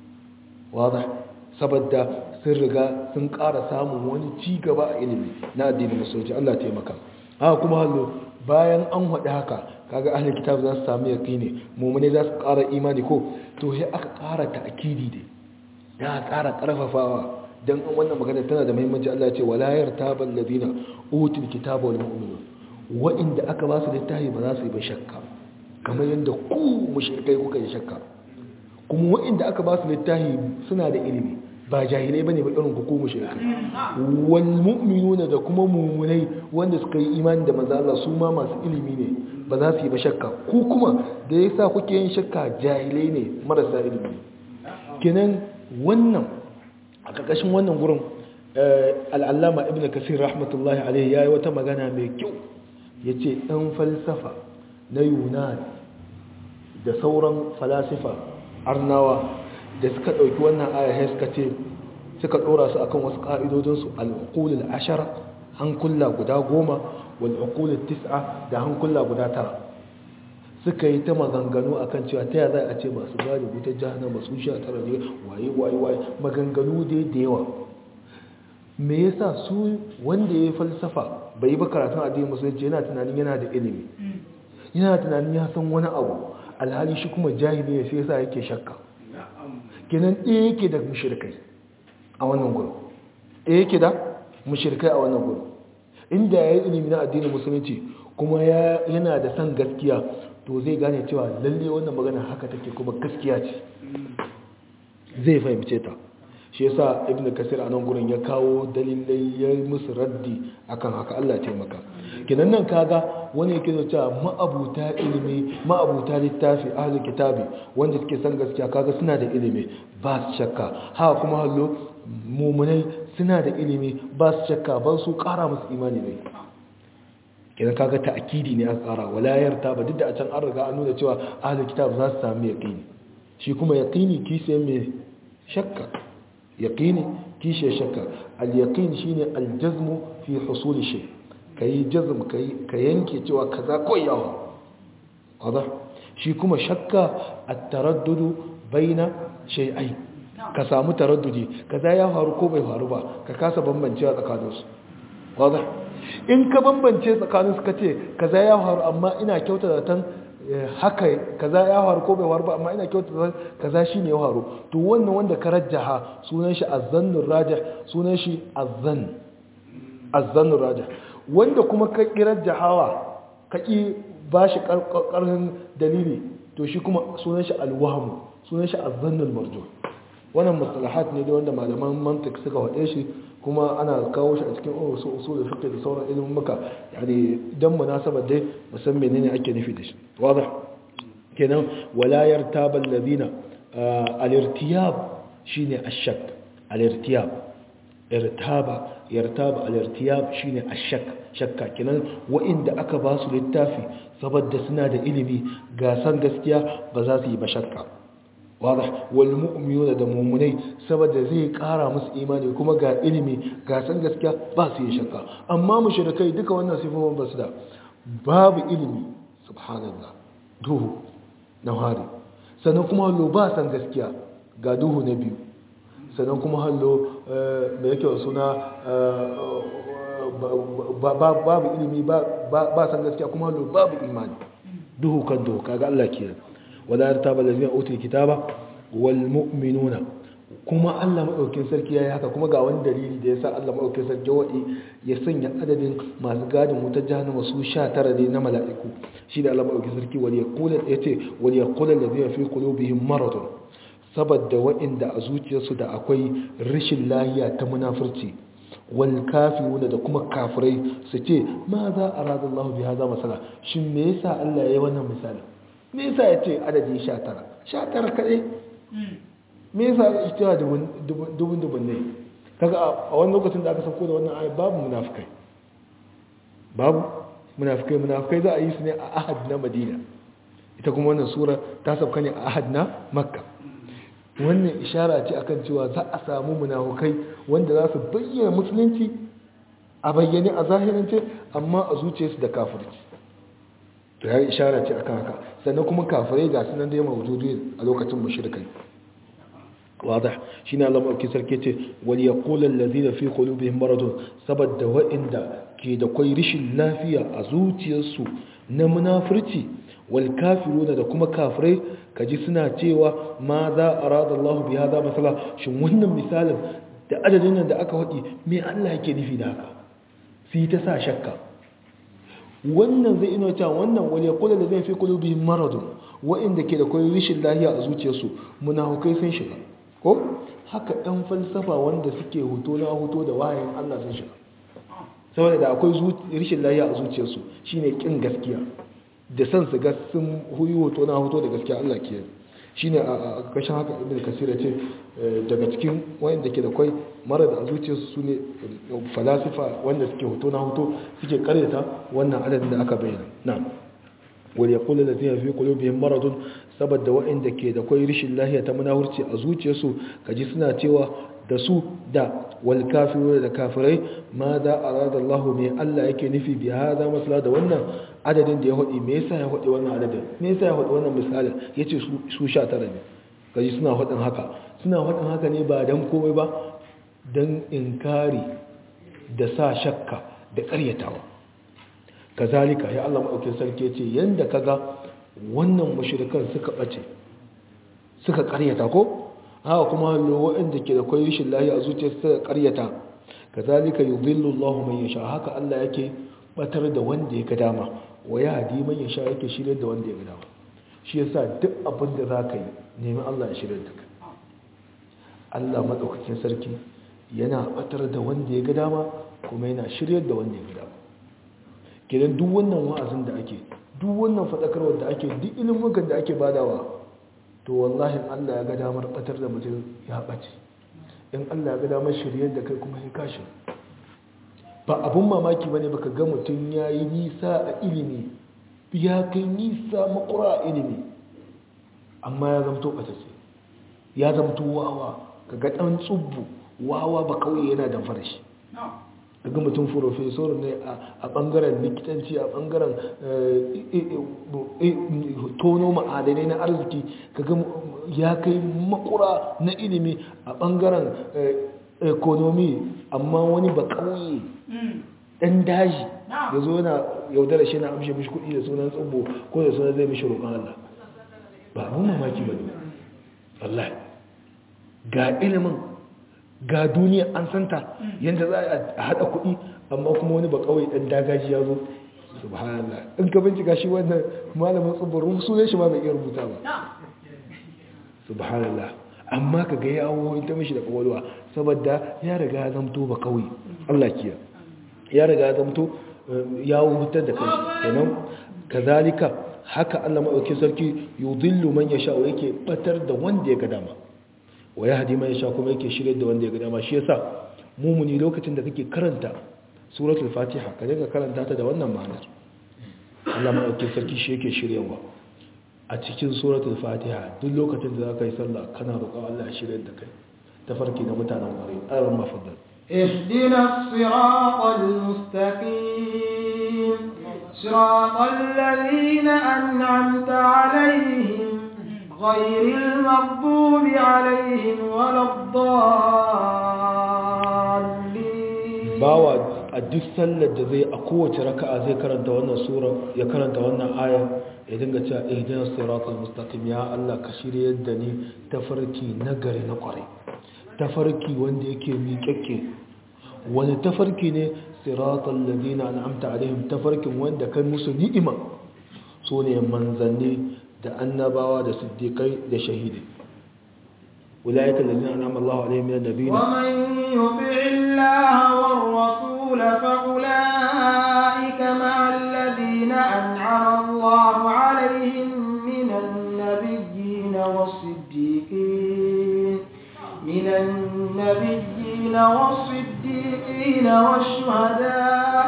wada saboda sun riga sun kara samun wani ci gaba a ilimi na addinin musulunci Allah taimaka haka kuma hallo bayan an haɗe haka kaga ahli kitab za su samu yaqini mumune za su kara imani ko to sai aka kara ta'kidi dai ya kara karfafawa dan wannan magana tana da muhimmanci Allah ya ce wala yartabal ladina utul kitaba wal mu'minun wa'inda aka ba su littafi ba za su yi ba shakka kamar yadda ku mushrikai kuka yi shakka kuma wa'inda aka ba su littafi suna da ilimi ba jahilai bane ba irin ku ku mushrikai wal mu'minuna da kuma mu'minai wanda suka yi imani da manzo Allah su ma masu ilimi ne ba za su yi ba shakka ku kuma da yasa kuke yin shakka jahilai ne marasa ilimi kenan wannan a ƙarƙashin wannan gurin al'allama ibn kasir rahmatullahi alaihi ya yi wata magana mai kyau ya ce ɗan falsafa na yunan da sauran falasifa arnawa da suka ɗauki wannan aya suka ce suka ɗora su akan wasu ƙa'idodinsu al'ukulul ashara hankula guda goma wal'ukulul tis'a da hankula guda tara suka yi ta maganganu akan cewa ta za a ce masu gari wuta jahannama su sha tara ne waye waye waye maganganu dai da yawa me yasa su wanda ya yi falsafa bai yi ba karatun addinin musulunci yana tunanin yana da ilimi yana tunanin ya san wani abu alhali shi kuma jahili ne sai yasa yake shakka kenan ɗaya yake da mushrikai a wannan gurin ɗaya yake da mushrikai a wannan gurin inda ya yi ilimi na addinin musulunci kuma yana da san gaskiya to zai gane cewa lalle wannan magana haka take kuma gaskiya ce zai fahimce ta shi yasa ibnu kasir a nan gurin ya kawo dalilai ya musu raddi akan haka Allah taimaka kinan nan kaga wani yake da cewa ma'abuta ilimi ma'abuta littafi ahlul kitabi wanda suke san gaskiya kaga suna da ilimi ba su shakka haka kuma hallo mumunai suna da ilimi ba su shakka ba su kara musu imani ne kinan kaga ta'kidi ne aka kara walayar ta ba duk da a can an riga an nuna cewa ahlul kitab za su samu yaqini shi kuma yaqini kise mai shakka yaqini kishe shakka al-yaqin shine al-jazm fi husul shay kai jazm kai ka yanke cewa kaza ko yawa wada shi kuma shakka at-taraddud baina shay'ai ka samu taraddudi kaza ya faru ko bai faru ba ka kasa bambancewa tsakaninsu wada in ka bambance tsakaninsu ka ce kaza ya faru amma ina kyauta da tan haka kaza ya faru ko bai faru ba amma ina kyauta da kaza shine ya faru to wannan wanda ka rajjaha sunan shi azzannur rajih sunan shi azzan azzannur rajih wanda kuma ka kirajjahawa ka ki bashi karkarhin dalili to shi kuma sunan shi alwahmu sunan shi azzannul marjuh wannan mustalahat ne da wanda malaman mantiq suka wade shi kuma ana kawo shi a cikin usul fiqh da sauran ilimin muka yani dan munasabar dai musan menene ake nufi da shi wadah kenan wala yartaba alladhina al-irtiyab shine ash-shak al-irtiyab irtaba yartaba al-irtiyab shine ashak shakka kenan wa'inda aka ba su littafi saboda suna da ilimi ga san gaskiya ba za su yi ba shakka wadah wal mu'minuna da mu'minai saboda zai kara musu imani kuma ga ilimi ga san gaskiya ba su yi shakka amma mushrikai duka wannan sifofin ba su da babu ilimi subhanallah duhu na hari sannan kuma hallo ba san gaskiya ga duhu na biyu sannan kuma hallo da yake suna babu ilimi ba san gaskiya kuma hallo babu imani duhu kan duhu kaga Allah kenan wala yartaba allazina utul kitaba wal mu'minuna kuma Allah madaukakin sarki yayi haka kuma ga wani dalili da yasa Allah madaukakin sarki wadi ya sanya adadin masu gadin wutar jahannama su 19 ne na mala'iku shi da Allah madaukakin sarki wali yaqulu yace wali yaqulu allazina fi qulubihim maradun saboda waɗanda a zuciyarsu da akwai rashin lahiya ta munafurci wal kafiruna da kuma kafirai su ce ma za a rada Allah bi haza masala shin me yasa Allah ya yi wannan misali me yasa ya ce adadi 19 19 kadai me yasa ya ce dubun dubun ne kaga a wani lokacin da aka sauko da wannan ayat babu munafikai babu munafikai munafikai za a yi su ne a ahad na Madina ita kuma wannan sura ta sauka ne a ahad na Makka wannan ishara ce akan cewa za a samu munafukai wanda za su bayyana musulunci a bayyane a zahirance amma a zuciyarsu da kafirci to ya ishara ce akan haka sannan kuma kafirai ga sunan da ya mawujudu a lokacin mushrikai واضح شين الله مؤكد سركته وليقول الذين في قلوبهم مرض سبد وإن كي da kwai rishin lafiya a zuciyarsu na munafurci wal kafiruna da kuma kafirai kaji suna cewa ma za arada Allah bi hada masala shin wannan misalin da adadin nan da aka wadi me Allah yake nufi da haka sai ta sa shakka wannan zai ino cewa wannan wal yaqulu da zai fi qulubihim maradun wa'inda ke da kwai rishin lafiya a zuciyarsu munafukai sun shiga ko haka ɗan falsafa wanda suke hoto na hoto da wahayin Allah sun shiga saboda da akwai rishin lahiya a zuciyarsu shine kin gaskiya da san su ga sun huyi hoto na hoto da gaskiya Allah ke shine a kashin haka ibn kasir ya ce daga cikin wayanda ke da kwai mara da zuciyarsu su ne falasifa wanda suke hoto na hoto suke karyata wannan adadin da aka bayyana na'am wal yaqulu allazina fi qulubihim maradun saboda waɗanda ke da kwai rishin lahiya ta munafurci a zuciyarsu kaji suna cewa da su da wal kafiru da kafirai ma da arada Allah mai Allah yake nufi bi hada masala da wannan adadin da ya hodi me yasa ya hodi wannan adadin me yasa ya hodi wannan misalin yace su su 19 ne kaji suna hodin haka suna hodin haka ne ba dan komai ba dan inkari da sa shakka da ƙaryatawa kazalika ya Allah madaukakin sarki yace yanda kaga wannan mashirikan suka ɓace suka ƙaryata ko haka kuma waɗanda ke da kwai rishin lahi a zuciya suka ƙaryata ka zalika yi zillu Allah mai yasha haka Allah yake batar da wanda ya ga dama wa ya hadi man yasha yake shirya da wanda ya ga dama shi yasa duk abin da za ka yi nemi Allah ya shirya da ka Allah maɗaukakin sarki yana batar da wanda ya ga dama kuma yana shirya da wanda ya ga dama kenan duk wannan wa'azin da ake duk wannan faɗakarwar da ake duk ilimukan da ake badawa to wallahi Allah ya ga damar batar da mutum ya ɓace in Allah ya ga damar shiryar da kai kuma ya kashi ba abun mamaki bane baka ga mutum ya yi nisa a ilimi ya kai nisa makura a ilimi amma ya zamto ɓatacce ya zamto wawa ka ga ɗan tsubbu wawa ba kawai yana damfara shi daga mutum furofesor ne a bangaren likitanci a bangaren tono ma'adanai na arziki kaga ya kai makura na ilimi a bangaren ekonomi amma wani ba kauye dan daji da zo na yaudara shi na amshe mishi kudi da sunan tsubbo ko da sunan zai mishi roƙon Allah ba abun mamaki ba ne wallahi ga ilimin ga duniya an santa yadda za a haɗa kuɗi amma kuma wani ba kawai ɗan dagaji ya zo subhanallah in ka bincika shi wannan malamin tsibirin sunan shi ma bai iya rubuta ba subhanallah amma ka ga yawo ta mishi da kawalwa saboda ya riga ya zamto ba kawai Allah kiya ya riga ya zamto yawo hutar da kai kenan kazalika haka Allah maɗauki sarki yudillu man yasha wa yake batar da wanda ya ga dama wa ya hadi mai sha kuma yake shirye da wanda ya ga dama shi yasa mumuni lokacin da kake karanta suratul fatiha ka dinga karanta ta da wannan ma'anar Allah maɗauki sarki shi yake shiryawa a cikin suratul fatiha duk lokacin da za ka yi sallah kana roƙon Allah ya shirya da kai ta farki na mutanen ƙwarai ayyar mafaddal اهدنا الصراط المستقيم صراط الذين أنعمت عليهم غير المغضوب عليهم ولا الضالين bawa a duk sallar da zai a kowace raka'a zai karanta wannan sura ya karanta wannan aya ya dinga cewa ihdinas siratal mustaqim ya Allah ka shiryar da ni tafarki nagari na kwarai tafarki wanda yake miƙaƙƙe wani tafarki ne siratal ladina an'amta alaihim tafarkin wanda kai musu ni'ima so ne manzanni da annabawa da siddiqai da shahidai أولئك الذين أنعم الله عليهم من النبيين ومن يطع الله والرسول فأولئك مع الذين أنعم الله عليهم من النبيين والصديقين من النبيين والصديقين والشهداء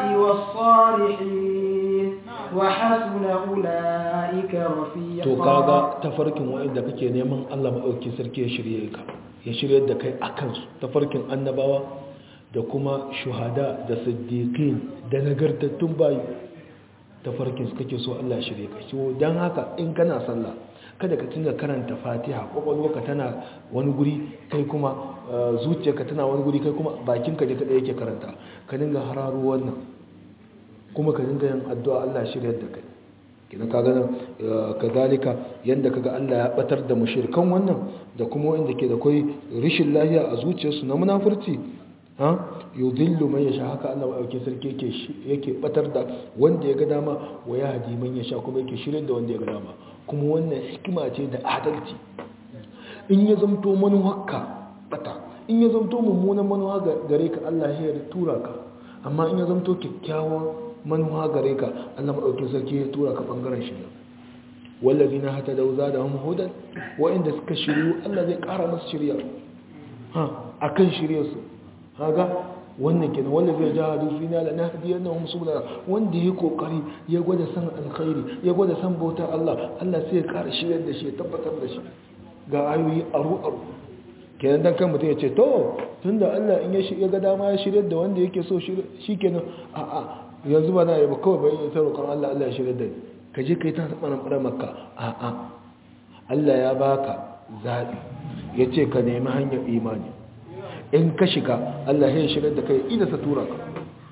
والصالحين وحسن أولئك to رفيقا kaga tafarkin wa'inda kake neman Allah maɗauki sarki ya shirye ka ya shirye da kai a kansu tafarkin annabawa da kuma shuhada da siddiqin da nagartattun bayi tafarkin su kake so Allah ya shirye ka so dan haka in kana sallah kada ka tunga karanta fatiha kwakwalwarka tana wani guri kai kuma eh, zuciyarka tana wani guri kai kuma bakinka ne ta ɗaya yake karanta ka dinga hararo wannan kuma ka dinga yin addu'a Allah ya shirye da kai kina kaga nan kadalika yanda kaga Allah ya batar da mushrikan wannan da kuma wanda ke da kai rishin lahiya a zuciyarsu na munafurci ha yudillu man yasha haka Allah dauke sarki yake yake batar da wanda ya ga dama wa ya hadi man yasha kuma yake shirin da wanda ya ga dama kuma wannan hikima ce da adalci in ya zamto manuwarka bata in ya zamto mummunan manuwa gare ka Allah ya tura ka amma in ya zamto kyakkyawan manuwa gare ka Allah maɗaukin sarki ya tura ka ɓangaren shirya wallazi na hata dauza da hannun hudan wa'inda suka shiryu Allah zai ƙara masu shirya ha a kan shiryarsu haga wannan kenan wallazi ya jaha dufi na lana hadiyar na musu bula wanda ya kokari ya gwada san alkhairi ya gwada san bautar Allah Allah sai ya ƙara shiryar da shi ya tabbatar da shi ga ayoyi aru aru kenan dan kan mutum ya ce to tunda Allah in ya ga dama ya shiryar da wanda yake so shi kenan a'a yanzu ba na yi ba kawai bayan ita roƙon Allah Allah ya shirya da ni ka je ka yi ta taɓa nan maka a'a Allah ya baka zaɓi ya ce ka nemi hanyar imani in ka shiga Allah ya shirya da kai ida sa tura ka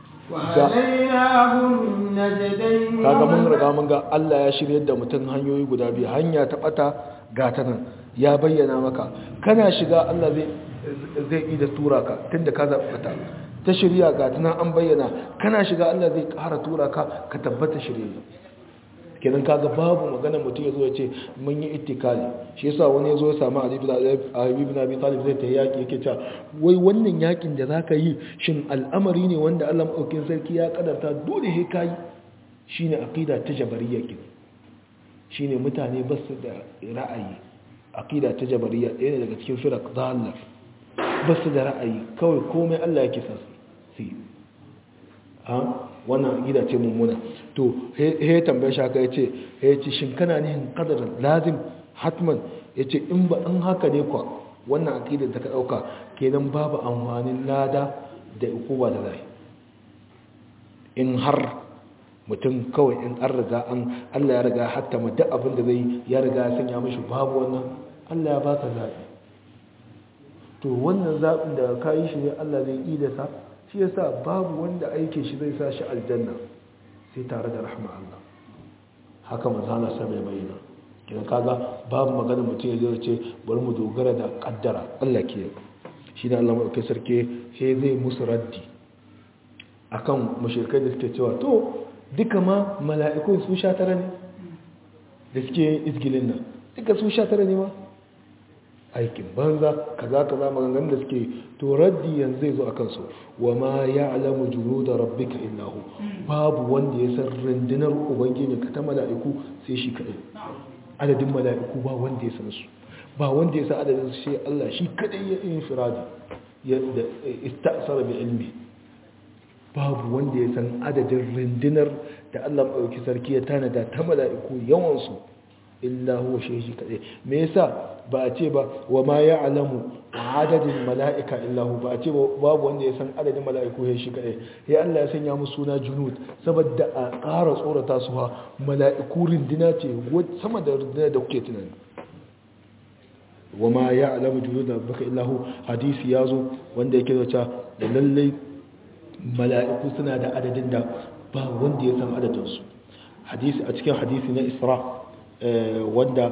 وهديناه النجدين kaga mun riga mun ga Allah ya shirya da mutum hanyoyi guda biyu hanya ta bata ga ta nan ya bayyana maka kana shiga Allah zai zai ida tura ka tunda ka zaɓi bata ta shirya ga tana an bayyana kana shiga Allah zai ƙara tura ka ka tabbata shirye kenan kaga babu magana mutum ya zo ya ce mun yi ittikali shi yasa wani ya zo ya samu Ali ibn Abi Talib zai ta yaki yake cewa wai wannan yakin da zaka yi shin al'amari ne wanda Allah madaukakin sarki ya kadarta dole he kai shine aqida ta jabariyya kin shine mutane ba su da ra'ayi aqida ta jabariyya ɗaya ne daga cikin firaq dhalal ba su da ra'ayi kawai komai Allah yake sa su ha wannan gida ce mummuna to he tambaye shaka ya ce ya ce shin kana nihin kadarin lazim hatman ya ce in ba an haka ne kwa wannan akidar da ka ɗauka kenan babu amfanin lada da ukuba da zai in har mutum kawai in an riga an Allah ya riga hatta ma duk abin da zai ya riga ya sanya mashi babu wannan Allah ya baka zaɓi to wannan zaɓin da ka yi shi ne Allah zai yi da sa shi yasa babu wanda aikin shi zai sa shi aljanna sai tare da rahma Allah haka manzana sa mai bayyana kidan kaga babu magana mutum ya zai ce bari mu dogara da kaddara Allah ke shi ne Allah mai sarki sai zai musu raddi akan mushrikai da suke cewa to duka ma mala'ikun su sha tara ne da suke izgilin nan duka su sha tara ne ma aikin banza kaza kaza maganganun da suke to raddi yanzu zai zo akan su wa ma ya'lamu junuda rabbika illa hu babu wanda ya san rundunar ubangiji ka ta mala'iku sai shi kadai adadin mala'iku ba wanda ya san su ba wanda ya san adadin su sai Allah shi kadai ya yin firadi istasara bi ilmi babu wanda ya san adadin rindinar da Allah maɗauki sarki ya tanada ta mala'iku yawansu illa huwa shi kaɗai me yasa ba a ce ba wa ma ya alamu adadin mala'ika illa hu ba a ce babu wanda ya san adadin mala'iku ya shi kaɗai ya Allah ya sanya musu suna junud saboda a ƙara tsorata su ha mala'iku rindina ce sama da rindina da kuke tunani wa ma ya alamu junud da baka illa hu hadisi ya zo wanda yake zata da lallai mala'iku suna da adadin da ba wanda ya san adadinsu hadisi a cikin hadisi na isra wanda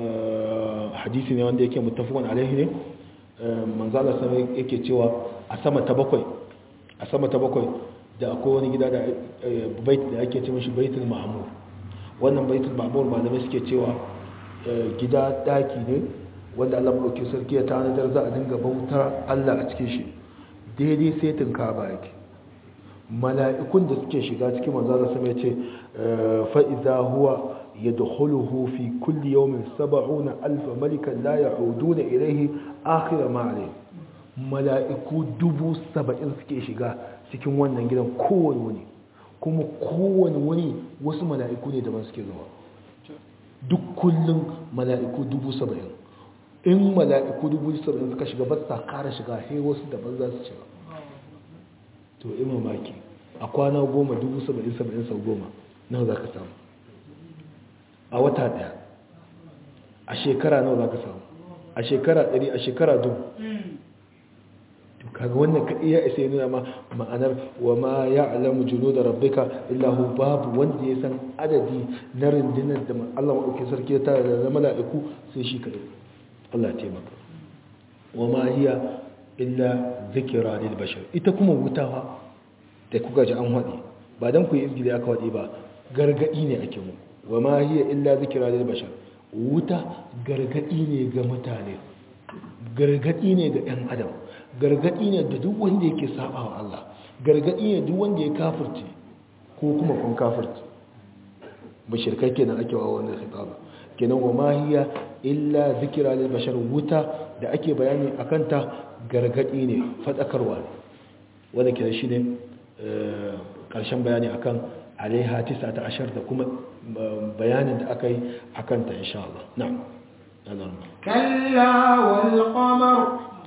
hadisi ne wanda yake mutafakon alaihi ne manzala sama yake cewa a sama ta bakwai a sama ta bakwai da akwai wani gida da bait da ake ce mashi baitul ma'mur wannan baitul ma'mur malamai suke cewa gida daki ne wanda Allah madauki sarki ya tanadar za a dinga bautar Allah a cikin shi daidai sai tunka ba yake mala'ikun da suke shiga cikin manzala sama ya ce fa'iza huwa يدخله في كل يوم سبعون ألف ملكا لا يعودون إليه آخر ما عليه mala'iku dubu saba'in suke shiga cikin wannan gidan kowane wuni kuma kowane wuni wasu mala'iku ne daban suke zuwa duk kullum mala'iku dubu saba'in in mala'iku dubu saba'in suka shiga ba sa kara shiga sai wasu daban za su shiga to in mamaki a kwana goma dubu saba'in saba'in sau goma nan za ka samu a wata daya a shekara nawa za ka samu a shekara ɗari a shekara dubu to kaga wannan ka iya isa yi nuna ma ma'anar wa ma ya alamu juno da rabbika illahu babu wanda ya san adadi na rundunar da Allah maɗauki sarki ya tara da mala'iku sai shi kaɗai Allah taimaka wa ma hiya illa zikira lil bashar ita kuma wutawa da kuka ji an haɗe ba don ku yi izgili aka haɗe ba gargaɗi ne ake mu wa ma hiya illa zikira lil bashar wuta gargaɗi ne ga mutane gargaɗi ne ga ɗan adam gargaɗi ne da duk wanda yake saba wa Allah gargaɗi ne duk wanda ya kafirce ko kuma kun kafirce bashirkai kenan ake wa wannan khitaba kenan wa ma hiya illa zikira lil bashar wuta da ake bayani akan ta gargaɗi ne fadakarwa ne wanda kenan shine karshen bayani akan alaiha 19 da kuma bayanin da aka yi akan ta insha Allah na'am كلا والقمر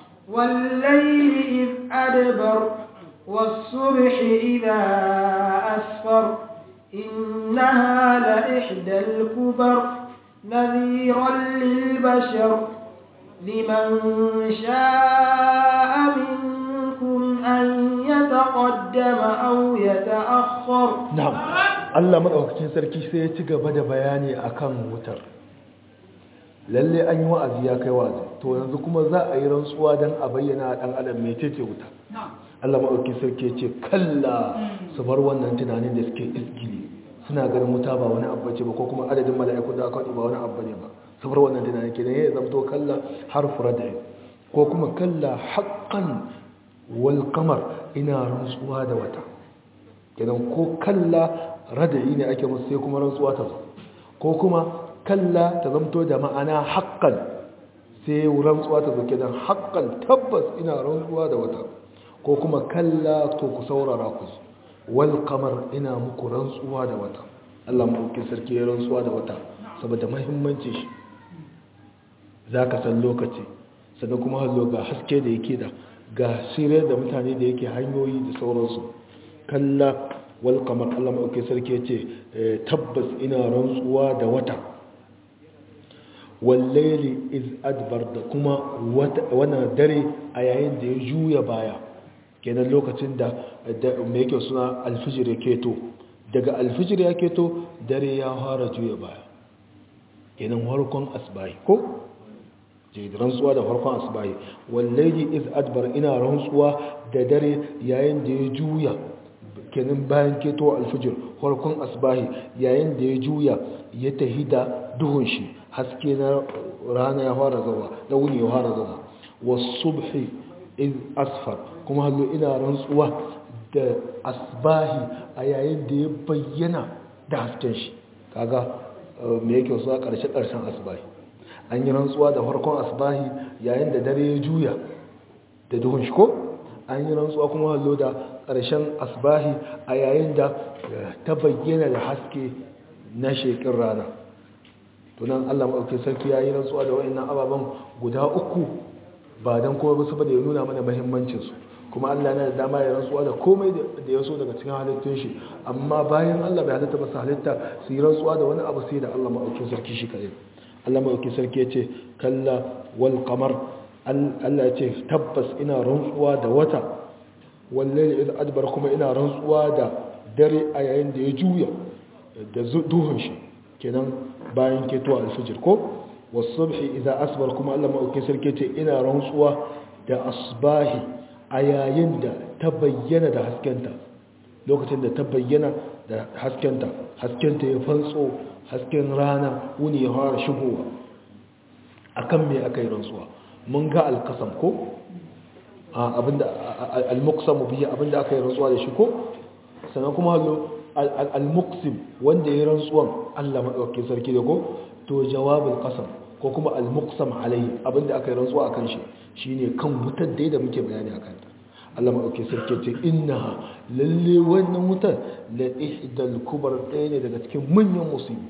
والليل إذ أدبر والصبح إذا أسفر إنها لإحدى الكبر نذيرا للبشر لمن شاء منكم أن يتقدم أو يتأخر نعم الله مدعوكين سركي سيتيغا بدا بياني أكام وتر lalle an yi wa'azi ya kai wa'azi to yanzu kuma za a yi rantsuwa don a bayyana a ɗan adam mai tece wuta Allah maɗauki sarki ce kalla su bar wannan tunanin da suke iskili suna ganin wuta ba wani abu ce ba ko kuma adadin mala'ikun da aka waɗi ba wani abu ne ba su bar wannan tunanin kenan ya zamto kalla har fura da ko kuma kalla haƙƙan wal kamar ina rantsuwa da wata kenan ko kalla rada'i ne ake musu sai kuma rantsuwa ta zo ko kuma kalla ta zamto da ma'ana haƙƙan sai rantsuwa ta zo kenan haƙƙan tabbas ina rantsuwa da wata ko kuma kalla to ku saurara ku wal kamar ina muku rantsuwa da wata Allah maɗauki sarki ya rantsuwa da wata saboda mahimmanci shi za ka san lokaci sannan kuma hallo ga haske da yake da ga shirya da mutane da yake hanyoyi da sauransu kalla wal kamar Allah maɗauki sarki ya ce tabbas ina rantsuwa da wata wallaili iz adbar da kuma wannan dare a yayin da ya juya baya kenan lokacin da mai yake suna alfijir ya keto daga alfijir ya keto dare ya fara juya baya kenan harkon asbahi ko je rantsuwa da harkon asbahi wallaili iz adbar ina rantsuwa da dare yayin da ya juya kenan bayan keto alfijir harkon asbahi yayin da ya juya ya tahi da duhun shi haske na rana ya fara zama na wuni ya fara zama wasubhi iz asfar kuma hallo ina rantsuwa da asbahi a yayin da ya bayyana da hasken shi kaga me yake wasu a ƙarshe ƙarshen asbahi an yi rantsuwa da farkon asbahi yayin da dare ya juya da duhun shi ko an yi rantsuwa kuma hallo da ƙarshen asbahi a yayin da ta bayyana da haske na shekin rana tunan allah maɗauki sarki ya yi rantsuwa da wa'annan ababen guda uku ba don kuma ba saboda ya nuna mana mahimmancinsu kuma allah na da dama ya rantsuwa da komai da ya so daga cikin halittun shi amma bayan allah bai halitta masu halitta su yi rantsuwa da wani abu sai da allah maɗauki sarki shi kaɗai allah maɗauki sarki ya ce kalla wal kamar allah ya ce tabbas ina rantsuwa da wata wallahi idan adbar kuma ina rantsuwa da dare a yayin da ya juya da duhun shi kenan bayan ketuwa alfijir ko wasubhi idan asbar kuma Allah maɗauki sarki ce ina rantsuwa da asbahi a yayin da ta bayyana da haskenta lokacin da ta bayyana da haskenta haskenta ya fantso hasken rana wuni ya fara shigowa akan me aka yi rantsuwa mun ga alkasam ko abinda al-muqsam bihi abinda aka yi rantsuwa da shi ko sannan kuma hallo al-muqsim wanda ya rantsuwan Allah madaukakin sarki da ko to jawabul qasam ko kuma al-muqsam alayhi abinda aka yi rantsuwa akan shi shine kan wutar da da muke bayani akan ta Allah madaukakin sarki ce innaha lalle wannan wutar la ihdal kubar ɗaya ne daga cikin manyan musibi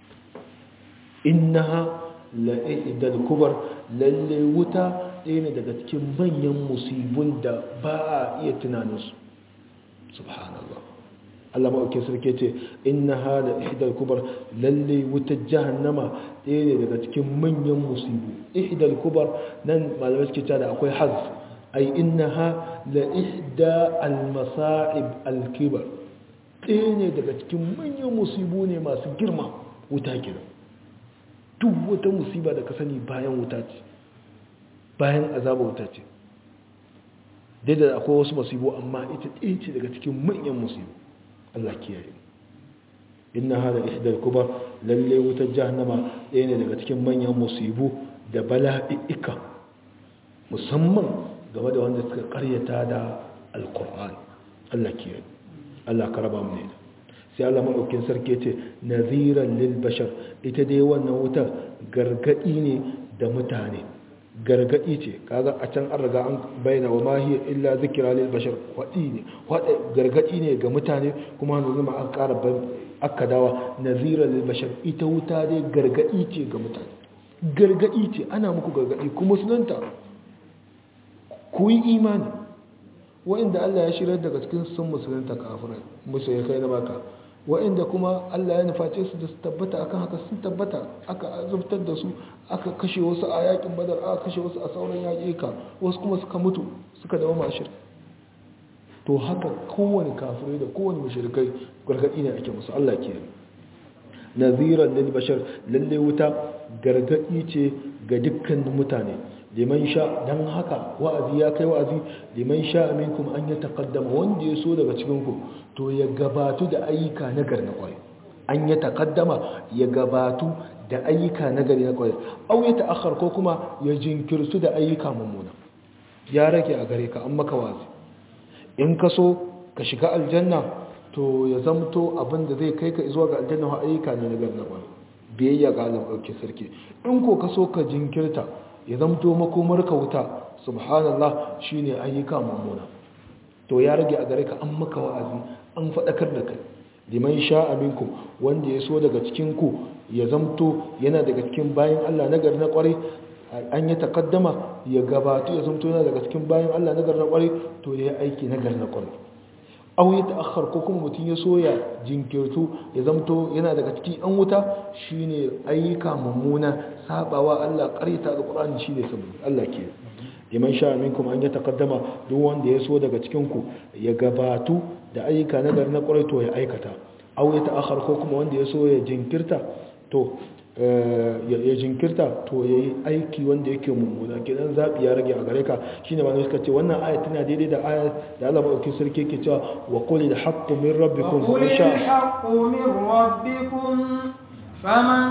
innaha la ihdal kubar lalle wuta ɗaya ne daga cikin manyan musibun da ba a iya tunaninsu subhanallah Allah maɗauki sarki ce inna hada ihdal kubar lalle wutar jahannama ɗaya ne daga cikin manyan musibu ihdal kubar nan malamai suke cewa da akwai hazf ai innaha la ihda al masa'ib al kibar ɗaya ne daga cikin manyan musibu ne masu girma wuta kenan duk wata musiba da ka sani bayan wuta ce bayan azaba wuta ce daidai akwai wasu musibu amma ita ɗaya ce daga cikin manyan musibu Allah kiyaye inna hada ihdal kubar lalle wutar jahannama ɗaya ne daga cikin manyan musibu da bala'i'ika musamman game da wanda suka karyata da alkur'ani Allah kiyaye Allah ka raba mu ne sai Allah maɗaukin sarki ce naziran lil bashar ita dai wannan wutar gargaɗi ne da mutane gargaɗi ce kaga a can an riga an bayyana wa ma hiya illa zikra lil bashar wadi ne wada gargaɗi ne ga mutane kuma hannu zama an ƙara aka dawa naziran lil bashar ita wuta dai gargaɗi ce ga mutane gargaɗi ce ana muku gargaɗi kuma sunanta ku yi imani wa'inda Allah ya shirar daga cikin sun musulunta kafirai musu ya kai na baka wa'inda kuma Allah ya nuface su da su tabbata akan haka sun tabbata aka azubtar da su aka kashe wasu a yakin badar aka kashe wasu a sauran yaƙika wasu kuma suka mutu suka dawo mashir to haka kowane kafirai da kowane mashirkai gargaɗi ne ake musu Allah ke naziran lil bashar lalle wuta gargaɗi ce ga dukkan mutane liman sha dan haka wa'azi ya kai wa'azi liman sha minkum an ya taqaddama wanda ya so daga cikin ku to ya gabatu da ayyuka na gari na kwai an ya taqaddama ya gabatu da ayyuka na gari na kwai au ya ta'akhkhar ko kuma ya jinkirtu da ayyuka mummuna ya rage a gare ka an maka wa'azi in ka so ka shiga aljanna to ya zamto abin da zai kai ka zuwa ga aljanna wa ayyuka ne na gari na kwai biyayya ga Allah ɗauke sarki in ko ka so ka jinkirta ya zamto makomar ka wuta subhanallah shine ayyuka mummuna to ya rage a gare ka an maka wa'azi an faɗakar da kai liman sha'a minkum wanda ya so daga cikin ku ya zamto yana daga cikin bayan Allah nagari na kwarai an yi takaddama ya gabatu ya zamto yana daga cikin bayan Allah nagari na kwarai to ya yi aiki nagari na kwarai aw ya ta'akhkhar ko kuma mutum ya so ya jinkirtu ya zamto yana daga cikin an wuta shine ayyuka mummuna sabawa Allah qarita alqur'ani shine saboda Allah ke liman sha minkum an yataqaddama duk wanda ya so daga cikin ku ya gabatu da ayyuka na gari na kwarai to ya aikata aw ya ta'akhkhar ko kuma wanda ya so ya jinkirta to ya jinkirta to ya yi aiki wanda yake mummuna kenan zaɓi ya rage a gare ka shi ne malamai suka ce wannan aya tana daidai da aya da Allah maɗauki sarki yake cewa wa qul al haqqu min rabbikum وقل الحق من ربكم فمن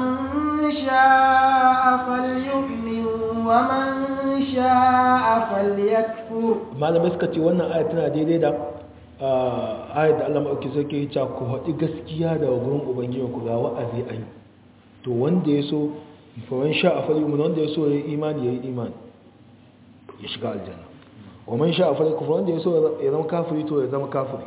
شاء فليؤمن ومن شاء فليكفر malamai suka ce wannan aya tana daidai da ayat da Allah maɗauki sarki yake cewa ku haɗi gaskiya da gurin ubangijinku ga wa'azi an yi to wanda ya so faman sha a fali wanda ya so ya yi imani ya yi imani ya shiga aljanna wa man sha'a falyakfur wanda ya so ya zama kafiri to ya zama kafiri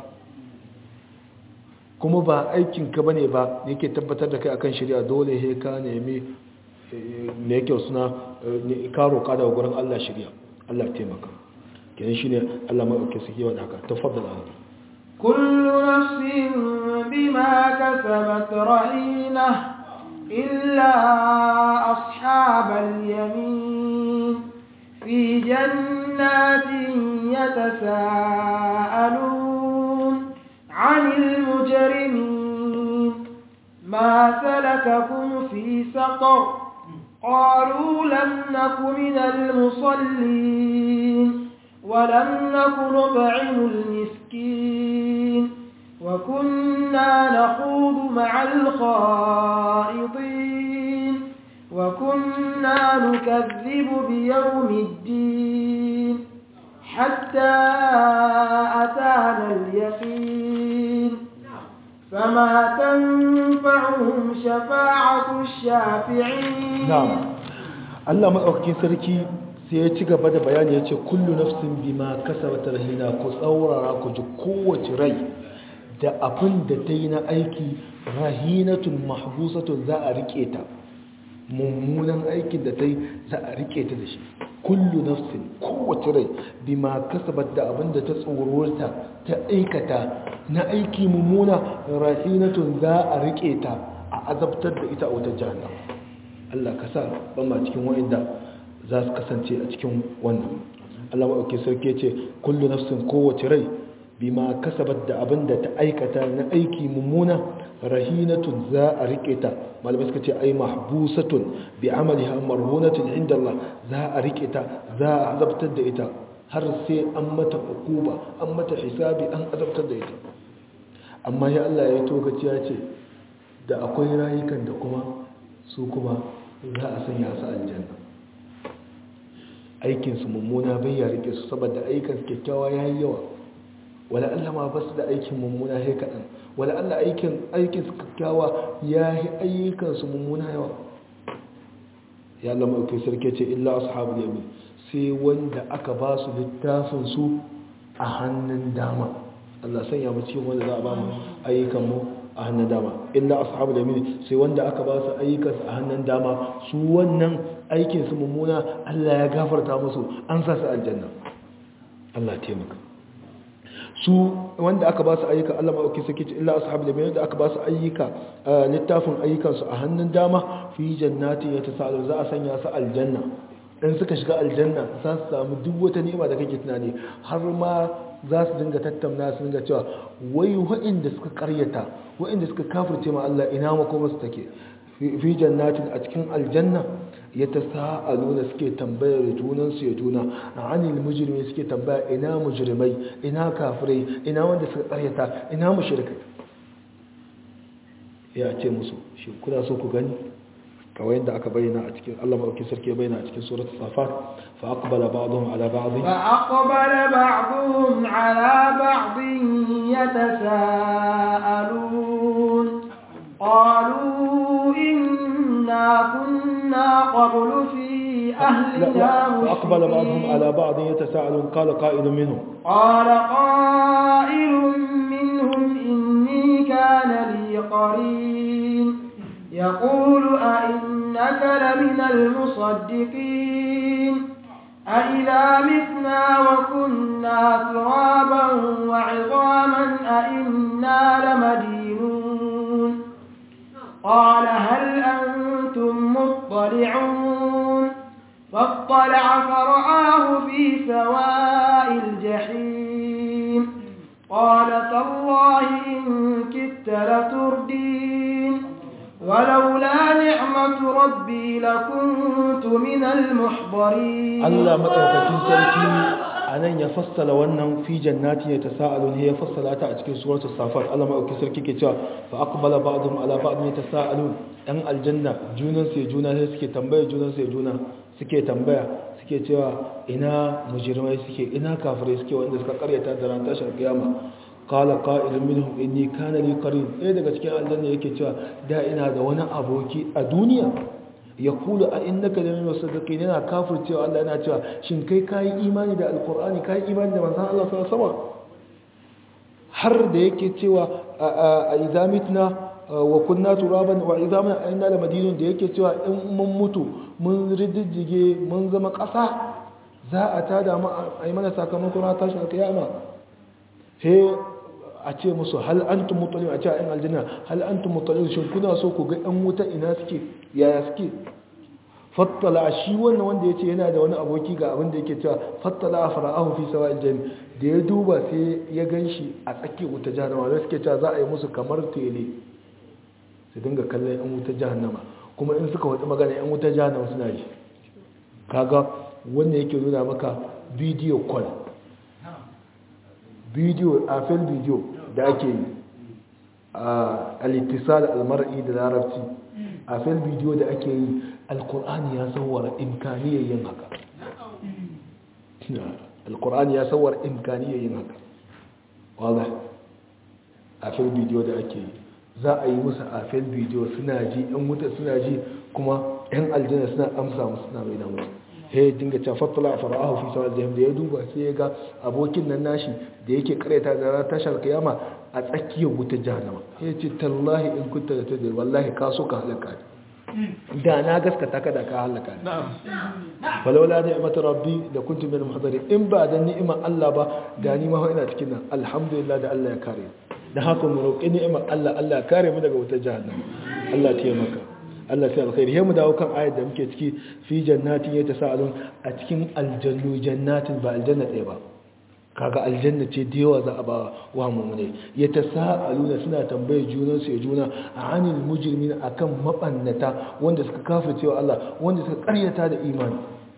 kuma ba aikin ka bane ba yake tabbatar da kai akan shari'a dole he ka nemi ne yake suna ka roƙa daga gurin Allah shari'a Allah taimaka kenan shine Allah mai dauke sake wanda haka tafaddal Allah kullu nafsin bima kasabat rahina illa ashabal yamin fi jannatin yatasaalun 'anil mujrimin ma salakakum fi saqar قالوا لم نك من المصلين ولم نك نطعم المسكين وكنا نخوض مع الخائضين وكنا نكذب بيوم الدين حتى أتانا اليقين فما تنفعهم شفاعة الشافعين نعم الله مدaukakin sarki sai ya ci gaba da bayani ya ce kullu nafsin bima kasabat rahina ku tsaurara ku ji kowace rai da abin da ta yi na aiki rahinatun mahbusatun za a rike ta mummunan aikin da ta yi za a rike ta da shi kullu nafsin kowace rai bima kasabat da abin da ta tsorota ta aikata na aiki mummuna rahinatun za a rike ta a azabtar da ita a wata jahannam Allah ka sa ban ma cikin wa'inda za su kasance a cikin wannan Allah maɗauki sarki ce kullu nafsin kowace rai bima kasabat da abin da ta aikata na aiki mummuna rahinatun za a rike ta malamai suka ce ai mahbusatun bi amaliha marhunatun inda Allah za a rike ta za a azabtar da ita har sai an mata hukuba an mata hisabi an azabtar da ita amma ya Allah ya yi tokaci ya ce da akwai rayukan da kuma su kuma za a sanya su aljanna aikinsu mummuna bai ya rike su saboda aikinsu kyakkyawa ya yi yawa wala Allah ma ba su da aikin mummuna ya kaɗan wala Allah aikinsu kyakkyawa ya yi ayyukansu mummuna yawa ya Allah ma'aikai sarki ce illa ashabul yamin sai wanda aka ba su littafin su a hannun dama Allah sanya mu cikin wanda za a ba mu ayyukan mu a hannun dama illa ashabul yamin sai wanda aka ba su ayyukan a hannun dama su wannan aikin su mummuna Allah ya gafarta musu an sa su aljanna Allah taimaka su wanda aka ba su ayyuka Allah ma'auki sake ce illa ashabul yamin da aka ba su ayyuka littafin ayyukan su a hannun dama fi jannati yatasalu za a sanya su aljanna in suka shiga aljanna za su samu duk wata ni'ima da kake tunani har ma za su dinga tattauna su dinga cewa wai wa'inda suka karyata wa'inda suka kafirce ma Allah ina makoma su take fi jannatin a cikin aljanna ya ta sa'aluna suke tambayar junansu ya juna a anil mujirmi suke tambaya ina mujirmai ina kafirai ina wanda suka karyata ina mushrikai ya ce musu shi kuna so ku gani kawai yadda aka bayyana a cikin Allah maɗauki sarki ya bayyana a cikin surat safat fa aqbala ba'dhum ala ba'd fa aqbala ba'dhum ala ba'd yatasaalun qalu inna kunna qablu fi ahlina فأقبل بعضهم على بعض يتساءلون قال قائل منهم قال قائل منهم إني كان لي قرين يقول أئنك لمن المصدقين أئذا متنا وكنا ترابا وعظاما أئنا لمدينون قال هل أنتم مطلعون فاطلع فرآه في سواء الجحيم قال تالله إن كدت لتردين ولولا نعمة ربي لكنت من المحضرين Allah madaukakin sarki anan ya fassala wannan fi jannati ya tasaalun ya fassala ta a cikin suratul safat Allah madaukakin sarki ke cewa fa aqbala ba'dhum ala ba'd yatasaalun dan aljanna junan sai juna sai suke tambaya junan sai juna suke tambaya suke cewa ina mujrimai suke ina kafirai suke wanda suka karyata da ran tashar kiyama qala qa'ilun minhum inni kana li qarin eh daga cikin aljanna yake cewa da ina da wani aboki a duniya ya kula a innaka da min musaddiqin yana kafircewa Allah yana cewa shin kai kai imani da alqur'ani kai imani da manzon Allah sallallahu alaihi wasallam har da yake cewa a izamitna wa kunna turaban wa izaman inna la madinun da yake cewa in mun mutu mun riddige mun zama ƙasa za a tada mu a yi mana sakamakon ranar tashin alkiyama he a ce musu hal antum mutalib a ce a yan aljanna hal antum mutalib shin kuna so ku ga yan wuta ina suke yaya suke fattala shi wannan wanda ya ce yana da wani aboki ga abin da yake cewa fattala a fara'ahu fi sawa aljami da ya duba sai ya gan shi a tsakiyar wuta jahannama da suke cewa za a yi musu kamar tele su dinga kallon yan wuta jahannama kuma in suka wata magana yan wuta jahannama suna ji kaga wannan yake nuna maka bidiyo call bidiyo a fil bidiyo da ake yi a alittisal almar'i da larabci a fil bidiyo da ake yi alkur'ani ya sauwara imkaniyar yin haka alkur'ani ya sauwara imkaniyar yin haka wadda a fil bidiyo da ake yi za a yi musu a fil bidiyo suna ji yan wuta suna ji kuma yan aljanna suna amsa musu suna mai damu he dinga ta fattala a fara'ahu fi sawal jahim da ya duba sai ya ga abokin nan nashi da yake kareta da ranar tashar kiyama a tsakiyar wutar jahannama ya ce tallahi in kunta da tadir wallahi ka so ka halaka da na gaskata ka da ka halaka falaula ni'mat rabbi da kuntu min muhadari in ba da ni'imar Allah ba da ni ma ina cikin nan alhamdulillah da Allah ya kare da haka mu roƙi ni'imar Allah Allah ya kare mu daga wutar jahannama Allah ya taimaka Allah sai alkhairi he mu dawo kan ayat da muke ciki fi jannatin yatasaalun a cikin aljannu jannatin ba aljanna ɗaya ba kaga aljanna ce da yawa za a ba wa mu'mine yatasaaluna suna tambaye junan su ya juna anil mujrimin akan mabannata wanda suka kafirce wa Allah wanda suka karyata da imani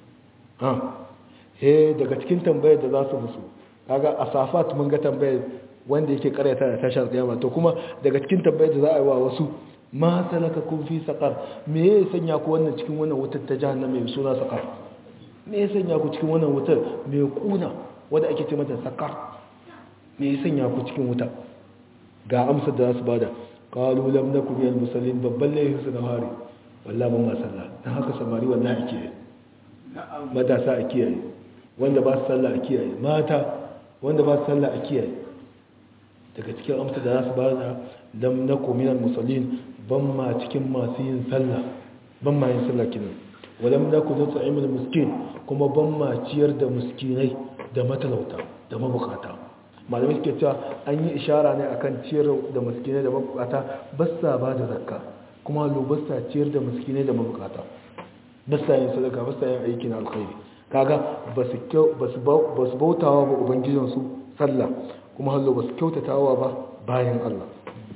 ha he daga cikin tambayar da za su musu kaga a safat mun ga tambayar wanda yake karyata da tashar kiyama to kuma daga cikin tambayar da za a yi wa wasu ma salaka kun fi saqar me ya sanya ku wannan cikin wannan wutar ta jahannama mai suna saqar me ya sanya ku cikin wannan wutar mai kuna wanda ake ce mata saqar me ya sanya ku cikin wuta ga amsar da za su bada qalu lam nakum minal musallin babban laifin su na hari wallahi ban ma sallah dan haka samari wallahi ake matasa a kiyaye wanda ba su sallah a kiyaye mata wanda ba su sallah a kiyaye daga cikin amsa da za su ba da lam nakum minal musallin ban ma cikin masu yin sallah ban ma yin sallah kinan walam nakum nut'imul miskin kuma ban ma ciyar da miskinai da matalauta da mabukata malamai suke cewa an yi ishara ne akan ciyar da miskinai da mabukata ba sa ba da zakka kuma lo ba sa ciyar da miskinai da mabukata ba sa yin sadaka ba sa yin aikin alkhairi kaga ba su bautawa ba ubangijinsu sallah kuma hallo ba su kyautatawa ba bayan Allah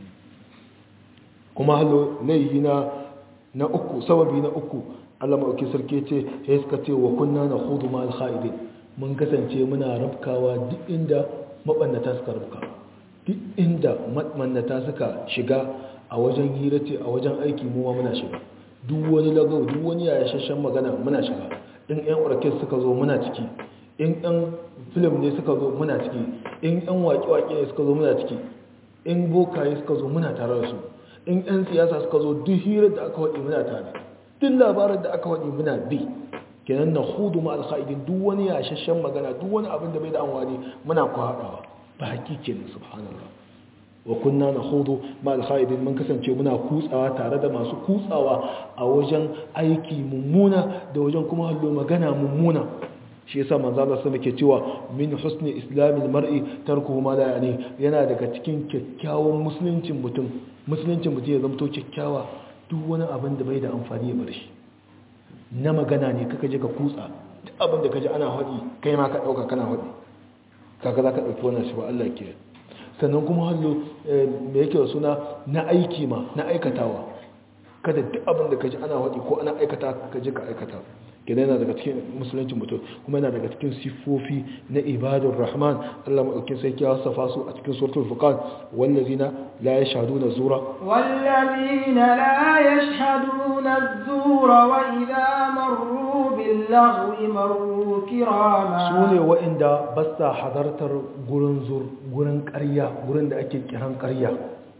kuma hallo laihi na na uku sababi na uku Allah maɗauki sarki ce ya suka ce wa kunna na hudu ma alkha'idin mun kasance muna rabkawa duk inda maɓannata suka rabka duk inda maɓannata suka shiga a wajen hira ce a wajen aiki mu ma muna shiga duk wani lagau duk wani yayashashen magana muna shiga in yan orkes suka zo muna ciki in yan film ne suka zo muna ciki in yan waƙe-waƙe ne suka zo muna ciki in bokaye suka zo muna tare da su in yan siyasa suka zo duk hirar da aka waɗi muna tare duk labarin da aka waɗi muna bi kenan na hudu ma alkha'idin duk wani yashashen magana duk wani abin da bai da amfani muna kwaɗawa ba hakikin subhanallah wa kunna na hudu ma alkha'idin mun kasance muna kutsawa tare da masu kutsawa a wajen aiki mummuna da wajen kuma hallo magana mummuna shi yasa manzo Allah sai muke cewa min husni islamil mar'i tarkuhu ma la yani yana daga cikin kyakkyawan musuluncin mutum musuluncin mutum ya zamto kyakkyawa duk wani abin da bai da amfani ya bar shi na magana ne kaka je ka kutsa duk abin da kaji ana haɗi kai ma ka ɗauka kana haɗi kaga za ka ɗauki wannan shi ba Allah ke sannan kuma hallo me yake suna na aiki ma na aikatawa kada duk abin da kaji ana haɗi ko ana aikata ka je ka aikata kenan yana daga cikin musulunci mutum kuma yana daga cikin siffofi na ibadun rahman Allah maɗaukin sai ya wasafa su a cikin suratul furqan wallazina la yashhaduna zura wallazina la yashhaduna zura wa idha marru bil lahwi marru kirama sune wa'inda ba sa hadartar gurin zur gurin ƙarya gurin da ake kiran ƙarya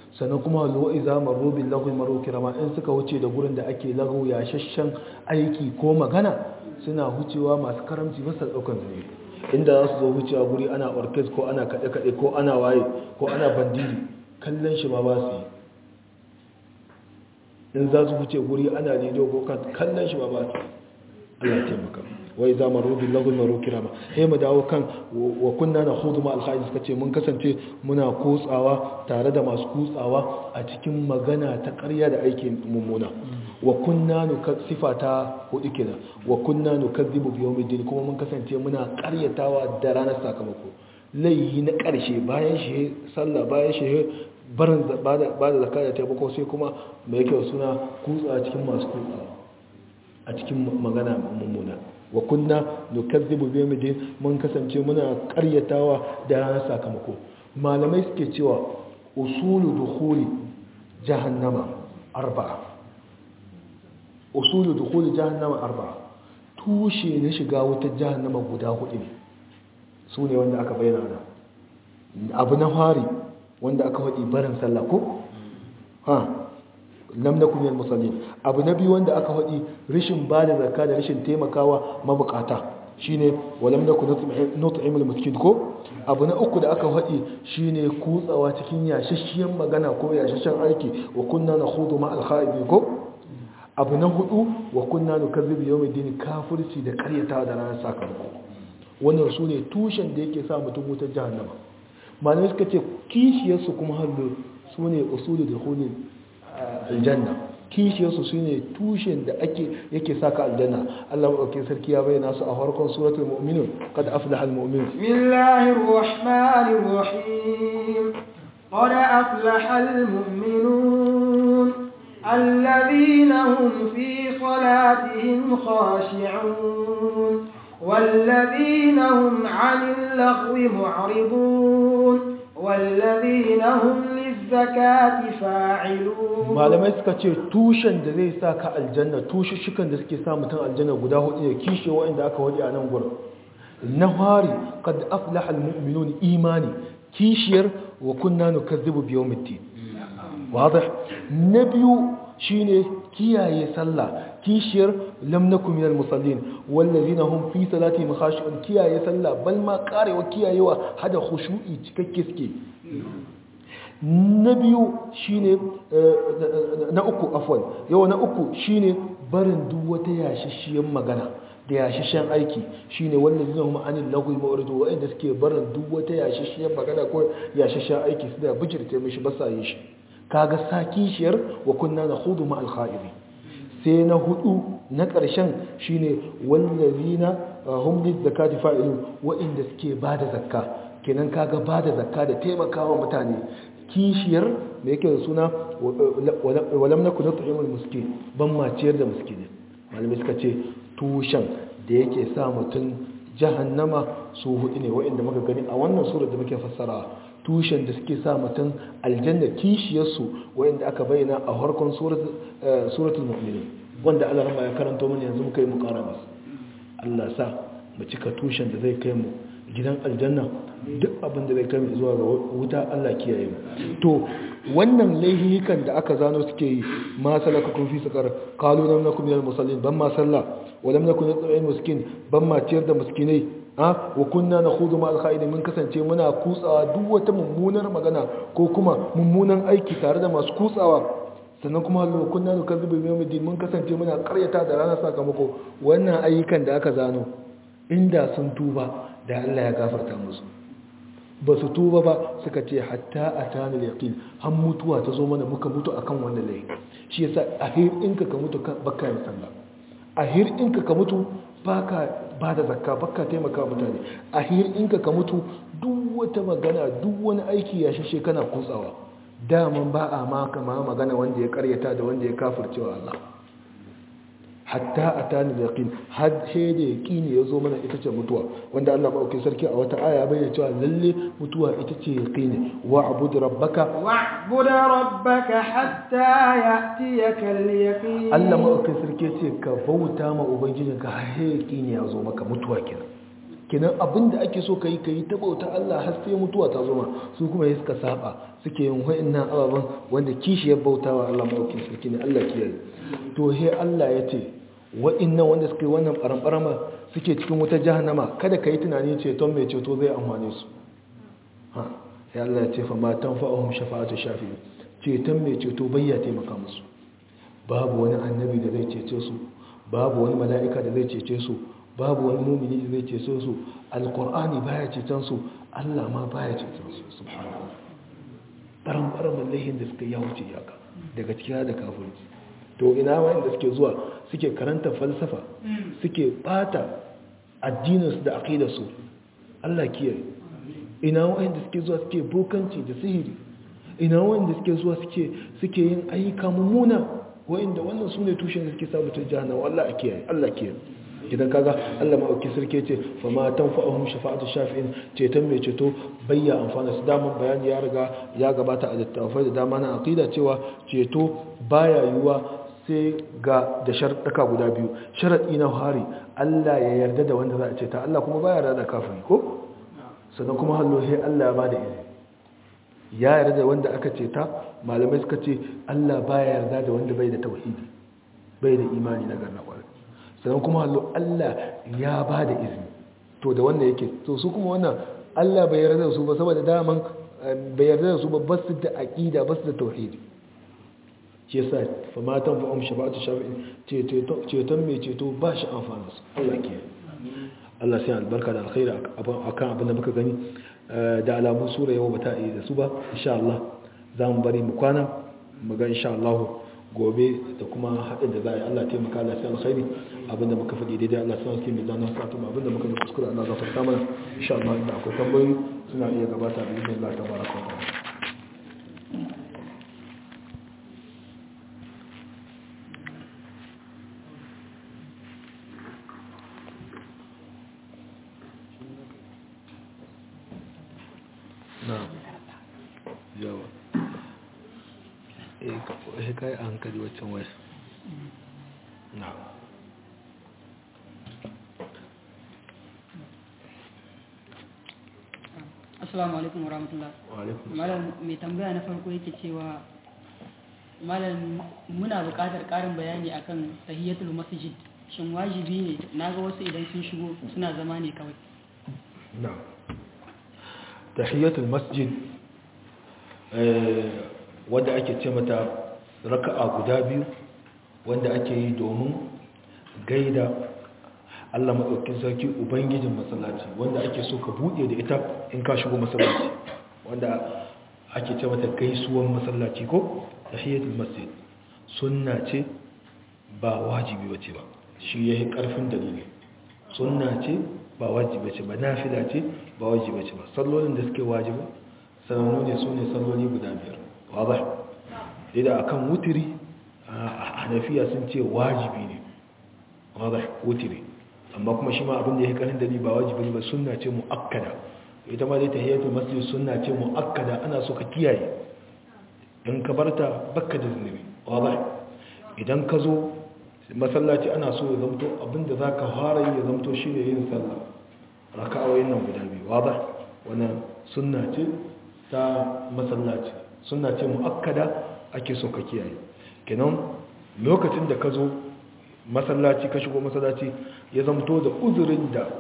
sannan kuma lo iza marru bil lagwi maru kirama in suka wuce da gurin da ake lagu ya shashan aiki ko magana suna hucewa masu karamci masa daukan zane inda za su zo wucewa guri ana orkes ko ana kaɗe kaɗe ko ana waye ko ana bandiri kallon shi ma ba su yi in za su wuce guri ana lido ko kallon shi ma ba su Allah ya taimaka wai za mu rubi lagun maro kirama sai mu dawo kan wa kunna na hudu ma alhaji suka ce mun kasance muna kutsawa tare da masu kutsawa a cikin magana ta ƙarya da aikin mummuna wa kunna nu sifa ta hudu kenan wa kunna nu kadhibu bi yawmiddin kuma mun kasance muna ƙaryatawa da ranar sakamako laihi na ƙarshe bayan shi sallah bayan shi barin ba da zakka da taimako sai kuma mai kyau suna kutsa cikin masu kutsawa a cikin magana mummuna wa kunna nukazzibu bi yawmiddin mun kasance muna karyatawa da ranar sakamako malamai suke cewa usulu dukhuli jahannama arba'a usulu dukhuli jahannama arba'a tushe na shiga wutar jahannama guda hudu ne su ne wanda aka bayyana da abu na fari wanda aka faɗi barin sallah ko ha lam nakum minal musallin abu na biyu wanda aka faɗi rishin bada zakka da rishin taimakawa mabukata shine walam nakun nut'imul miskin ko abu na uku da aka faɗi shine kutsawa cikin yashashshiyan magana ko yashashshan aiki wa kunna nakhudu ma al ko abu na hudu wa kunna nukazzibu yawmiddin kafirci da karyata da ranar sakamako wannan sune tushen da yake sa mutum wutar jahannama malamai suka ce kishiyarsu kuma hallo sune usulu da hulul aljanna kishiyarsu su ne tushen da ake yake saka aljanna Allah maɗauki sarki ya bayyana su a farkon suratul mu'minun qad aflaha almu'minun bismillahir rahmanir rahim qad aflaha almu'minun alladhina hum fi salatihim khashi'un والذين هم عن اللغو معرضون والذين هم للزكاة فاعلون malamai suka ce tushen da zai sa ka aljanna tushushukan da suke sa mutum aljanna guda hudu ne kishe waɗanda aka waje a nan gurin na fari kad aflaha almu'minun imani kishiyar wa kunna nukazzibu bi yawmiddin wadah na biyu shine kiyaye sallah kishiyar lam nakum minal musallin wallazina hum fi salatihim khashi'un kiyaye sallah bal ma karewa kiyayewa hada khushu'i cikakke suke na biyu shine na uku afwan yau na uku shine barin duk wata yashashiyar magana da yashashen aiki shine wallazina hum anil lagwi mawridu wa'inda suke barin duk wata yashashiyar magana ko yashashen aiki su da bijirce mishi ba sa yin shi kaga sakishiyar wa kunna nakhudu ma al-kha'iri sai na hudu na ƙarshen shine wallazina hum lizakati fa'ilun wa'inda suke bada zakka kenan kaga bada zakka da taimakawa mutane kishiyar me yake da suna walam nakun nut'imul miskin ban ma ciyar da miskini malamai suka ce tushen da yake sa mutum jahannama su hudu ne wa'inda muka gani a wannan surar da muke fassara tushen da suke sa mutum aljanna kishiyarsu wa'inda aka bayyana a harkon suratul mu'minin wanda Allah rama ya karanto mana yanzu muka yi mu kara masu Allah sa mu cika tushen da zai kai mu gidan aljanna duk abin da zai kai mu zuwa ga wuta Allah kiyaye mu to wannan laihikan da aka zano suke yi ma salaka kun fi sakar qalu lam nakum minal musallin ban ma sallah wa lam nakun nut'imul miskin ban ma ciyar da miskinai a wa kunna nakhudu ma al mun kasance muna kutsawa duk wata mummunar magana ko kuma mummunan aiki tare da masu kutsawa sannan kuma hallo kunna nukazzibu bi yawmiddin mun kasance muna karyata da ranar sakamako wannan ayyukan da aka zano inda sun tuba da Allah ya gafarta musu ba su tuba ba suka ce hatta atana al-yaqin har mutuwa ta zo mana muka mutu akan wannan laifi shi yasa ahir inka ka mutu baka yin sallah ahir inka ka mutu baka ba da zakka baka taimaka mutane ahir inka ka mutu duk wata magana duk wani aiki ya shashe kana kutsawa daman ba a maka ma magana wanda ya karyata da wanda ya kafircewa Allah hatta atani da yaqin had sai da yaqini yazo mana ita ce mutuwa wanda Allah ba sarki a wata aya bayyana cewa lalle mutuwa ita ce yaqini wa'bud rabbaka wa'bud rabbaka hatta ya'tiyaka al-yaqin Allah ma sarki ce ka bauta ma ubangijinka har yaqini yazo maka mutuwa kenan kenan abin da ake so ka yi ka yi ta bauta Allah har sai mutuwa ta zoma su kuma ya suka saba suke yin wa'annan ababen wanda kishiyar bautawa Allah maɗaukin sarki ne Allah kiyaye to he Allah ya ce wa'annan wanda suke wannan ɓaramɓarama suke cikin wata jahannama kada ka yi tunani ceton mai ceto zai amfane su ha ya Allah ya ce fa matan fa'ahum shafa'atu shafi ceton mai ceto bai ya taimaka musu babu wani annabi da zai cece su babu wani mala'ika da zai cece su babu wani mumini da zai cece su alkur'ani baya ceton su Allah ma baya ceton su subhanahu baran baran mallahin da suka yawuce yaka daga cikin da kafirci to ina wanda suke zuwa suke karanta falsafa suke bata addininsu da aqidarsu Allah kiyaye ina wanda suke zuwa suke bokanci da sihiri ina wanda suke zuwa suke suke yin ayyuka mummuna wa'inda wannan su ne tushen da suke samu ta jahannama Allah a kiyaye Allah kiyaye idan kaga Allah ma'auki sarki ce fa ma tanfa'uhum shafa'atu shafi'in ceton mai ceto bayya amfana su daman bayani ya riga ya gabata a littafai da dama na aqida cewa ceto baya yiwuwa sai ga da sharɗaka guda biyu sharaɗi na hari Allah ya yarda da wanda za a ceta Allah kuma baya yarda da kafiri ko sannan kuma hallo sai Allah ya bada izini ya yarda da wanda aka ceta malamai suka ce Allah baya yarda da wanda bai da tauhidi bai da imani na garna kwarai sannan kuma hallo Allah ya bada izini to da wannan yake to su kuma wannan Allah bai yarda da su ba saboda daman bai yarda da su ba basu da aqida basu da tauhidi shi yasa fa matan fa um shafa'atu shafi'in ceton mai ceto ba shi amfani su Allah ke Allah sai albarka da alkhairi akan abin da muka gani da alamun sura yau bata yi da su ba insha Allah za mu bari mu kwana mu ga insha Allah gobe da kuma haɗin da za a yi Allah taimaka Allah sai alkhairi abinda muka faɗi daidai Allah sai alkhairi mai zanen sa tuma abinda muka yi kuskure Allah gafarta mana insha Allah inda akwai tambayoyi suna iya gabata da izinin Allah tabaraka wa ta'ala yawa eh kai a hankali waccan waya na assalamu alaikum warahmatullah malam mai tambaya na farko yake cewa malam muna buƙatar ƙarin bayani akan tahiyatul masjid shin wajibi ne naga wasu idan sun shigo suna zama ne kawai na tahiyatul masjid wanda ake ce mata raka'a guda biyu wanda ake yi domin gaida Allah maɗaukin sarki ubangijin masallaci wanda ake so ka buɗe da ita in ka shigo masallaci wanda ake ce mata gaisuwan masallaci ko tahiyatul masjid sunna ce ba wajibi bace ba shi yayi karfin dalili sunna ce ba wajibi ce ba nafila ce ba wajibi ce ba sallolin da suke wajibi sanannu ne su ne salloli guda biyar wadda idan akan wutiri a hanafiya sun ce wajibi ne wadda wutiri amma kuma shi ma abin da ya karin dali ba wajibi ba sunna ce mu'akkada ita ma dai tahiyatul masjid sunna ce mu'akkada ana so ka kiyaye in ka barta bakka da zunubi wadda idan ka zo masallaci ana so ya zamto abinda za ka fara yi ya zamto shi ne yin sallah raka'awoyin nan guda biyu wadda wannan sunna ce ta masallaci sunna ce mu'akkada ake so ka kiyaye kenan lokacin da ka zo masallaci ka shigo masallaci ya zamto da uzurin da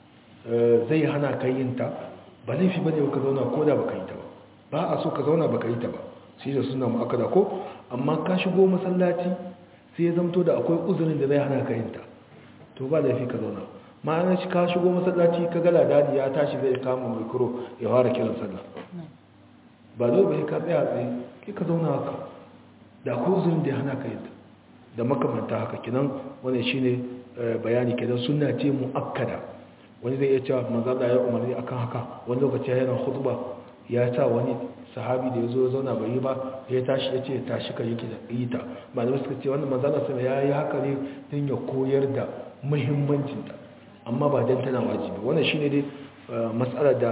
zai hana ka yin ta ba laifi bane ka zauna ko da baka yi ta ba ba a so ka zauna baka yi ta ba shi da sunna mu'akkada ko amma ka shigo masallaci sai ya zamto da akwai uzurin da zai hana ka yin ta to ba laifi ka zauna ma'ana shi ka shigo masallaci ka ga ladadi ya tashi zai kama mikro ya fara kiran sallah ba dole bai ka tsaya tsaye kai ka zauna haka da akwai uzurin da ya hana ka yin ta da makamanta haka kinan wannan shine bayani kenan sunna ce muakkada wani zai iya cewa manzo Allah ya umarni akan haka wani lokaci yana khutba ya sa wani sahabi da ya zo zauna bai yi ba ya tashi ya ce tashi ka yake da ita malamai suka ce wannan manzana sama ya yi haka ne don ya koyar da muhimmancinta amma ba don tana wajibi wannan shi ne dai matsalar da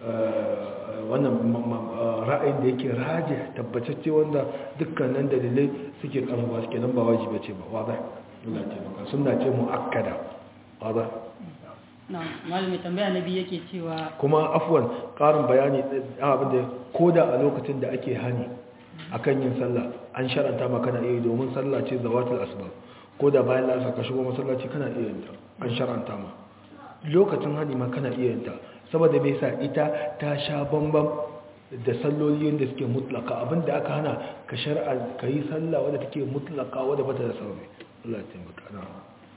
wannan ra'ayin da yake raje tabbatacce wanda dukkanin dalilai suke karfafa suke nan ba wajibi ce ba wadda Allah ce maka suna ce mu'akkada wadda na malami tambaya na biyu yake cewa kuma afwan ƙarin bayani ɗin abin da ko da a lokacin da ake hani akan yin sallah an sharanta ma kana iya yi domin sallah ce zawatul asbab ko da bayan lasa ka shigo masallaci kana iya yin ta an sharanta ma lokacin hani ma kana iya yin ta saboda me yasa ita ta sha bambam da salloli yadda suke mutlaka abinda aka hana ka shar'a ka yi sallah wadda take mutlaka wadda bata da sababi Allah ya taimaka na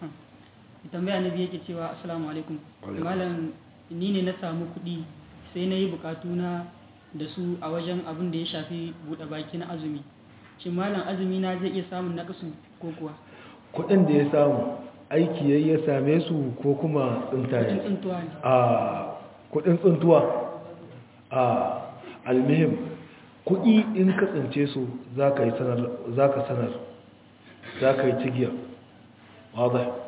tambaya na biyu yake cewa assalamu alaikum Alaikum. malam ni ne na samu kuɗi sai na yi bukatuna da su a wajen abin da ya shafi buɗe baki na azumi shin malam azumi na zai iya samun nakasu ko kuwa kudin da ya samu aiki yayi ya same su ko kuma tsinta kuɗin ne tsuntuwa ne a kudin tsuntuwa a almihim kudi in ka tsince su za ka yi sanar za ka sanar za ka yi cigiya wadda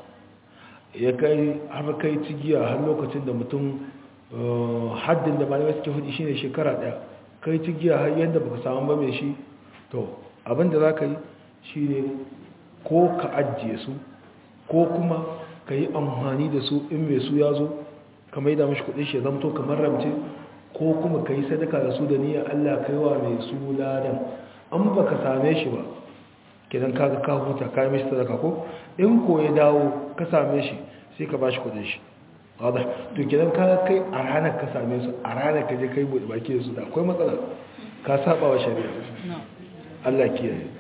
ya kai har kai cigiya har lokacin da mutum eh, haddin da malamai suke hudu shine shekara daya kai cigiya har yadda baka samu ba mai shi to abinda za ka yi shine ko ka ajiye su ko kuma ka yi amfani da su in mai su ya zo ka maida mashi kudin shi ya zamto kamar ramce ko kuma ka yi sadaka da su da niyyar Allah ka yi wa mai su ladan an ba ka same shi ba kidan kaga ka huta ka yi mashi sadaka ko in ko ya dawo ka same shi sai ka ba shi kudin shi wadda to kidan kaga kai a ranar ka same su a ranar ka je kai buɗe baki da su da akwai matsala ka saba wa shari'a na Allah kiyaye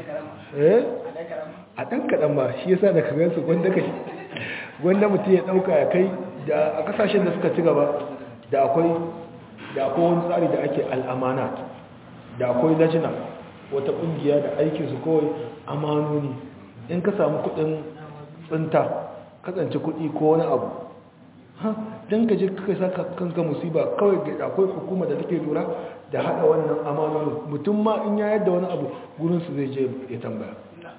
eh a ɗan kaɗan ba shi yasa da kagan su gwanda kai gwanda mutum ya ɗauka ya kai da a ƙasashen da suka ci gaba da akwai da akwai wani tsari da ake al'amanat da akwai lajina wata ƙungiya da aikinsu kawai amanoni in ka samu kuɗin tsinta kasance kuɗi ko wani abu ha don ka je kai sa kanka musiba kawai ga akwai hukuma da take lura da haɗa wannan amanoni mutum ma in ya yadda wani abu gurinsu zai je ya tambaya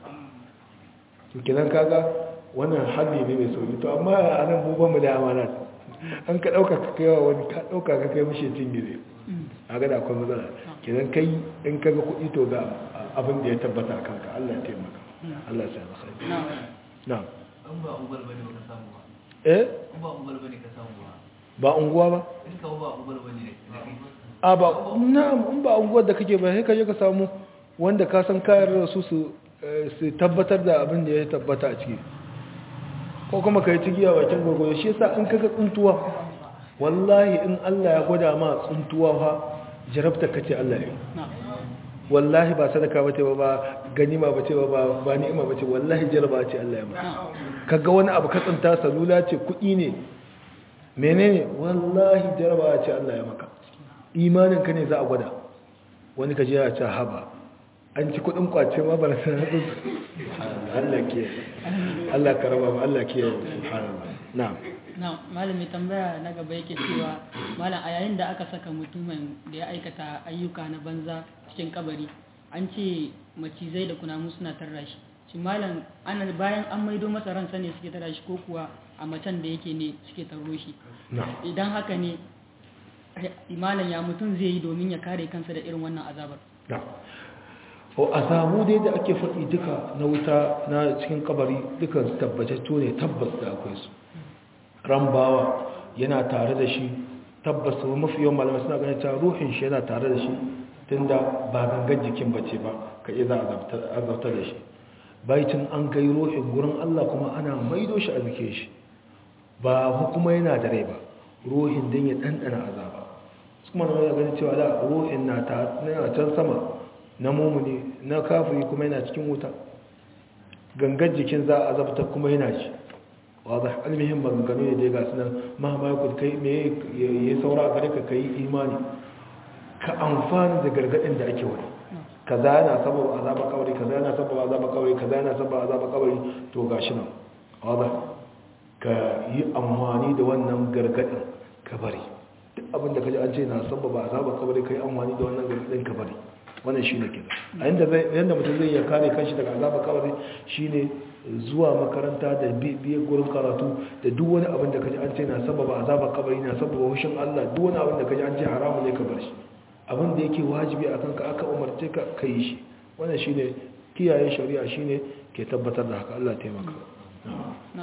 to kenan kaga wannan hali ne mai sauki to amma a nan mu ba mu da amana an ka dauka ka kai wa wani ka dauka ka kai mishi tingire a ga da akwai matsala kenan kai in ka ga kuɗi to ga abin da ya tabbata a kanka Allah ya taimaka Allah ya sa maka na na'am in ba ubar bane ka samu ba eh in ba ubar bane ka samu ba ba unguwa ba in ka ba ubar bane da kai a ba na'am in ba unguwar da kake ba sai ka je ka samu wanda ka san kayar da su su eh, su tabbatar da abin da ya tabbata a ciki ko kuma ka yi cigiya bakin gwagwado shi yasa in kaga tsuntuwa wallahi in Allah ya gwada ma tsuntuwa fa jarabta kace Allah ya yi na wallahi ba sadaka bace ba ba ganima bace ba ba ba ni'ima bace wallahi jaraba ce Allah ya ma na kaga wani abu ka tsinta salula ce kuɗi ne menene wallahi jaraba ce Allah ya maka imanin ka ne za a gwada wani kaje ya ce haba an ci kuɗin kwace ma bar san Allah ke Allah karama mu Allah ke subhanallah na'am na malami tambaya na gaba yake cewa malam a yayin da aka saka mutumin da ya aikata ayyuka na banza cikin kabari an ce macizai da kunamu suna tarra shi shi malam ana bayan an maido masa ransa ne suke tarra shi ko kuwa a macen da yake ne suke tarro shi na'am idan haka ne malam ya mutum zai yi domin ya kare kansa da irin wannan azabar na'am o azabu dai da ake faɗi duka na wuta na cikin kabari dukan su tabbatattu ne tabbas da akwai su rambawa yana tare da shi tabbas su mafi yawan malamai suna ganin cewa ruhin shi yana tare da shi tunda ba gangan jikin bace ba ka iya za a azabta da shi baitin an kai ruhin gurin Allah kuma ana maido shi a jikin shi ba kuma yana da rai ba ruhin din ya ɗanɗana azaba su kuma na ganin cewa da ruhin na ta na can sama na mumuni na kafiri kuma yana cikin wuta gangan jikin za a azabta kuma yana ci wadda almihin maganganu ne da ya gasu nan mahamakul kai me ya saura a gare ka kai imani ka amfani da gargadin da ake wani kaza yana sababa azaba kawari kaza yana sababa azaba kawari kaza yana sababa azaba kawari to gashi nan wadda ka yi amfani da wannan gargadin ka bari duk abin da ka ji an ce na sababa azaba kawari ka yi amfani da wannan gargadin ka bari wannan shi ne ke a yadda mutum zai iya kare kanshi daga azaba kawai shi ne zuwa makaranta da biye gurin karatu da duk wani abin da kaji an ce na sababa azaba kabari na sababa hushin Allah duk wani abin da kaji an ce haramu ne ka bar shi abin da yake wajibi a kanka aka umarce ka ka yi shi wannan shi ne kiyaye shari'a shi ne ke tabbatar da haka Allah taimaka na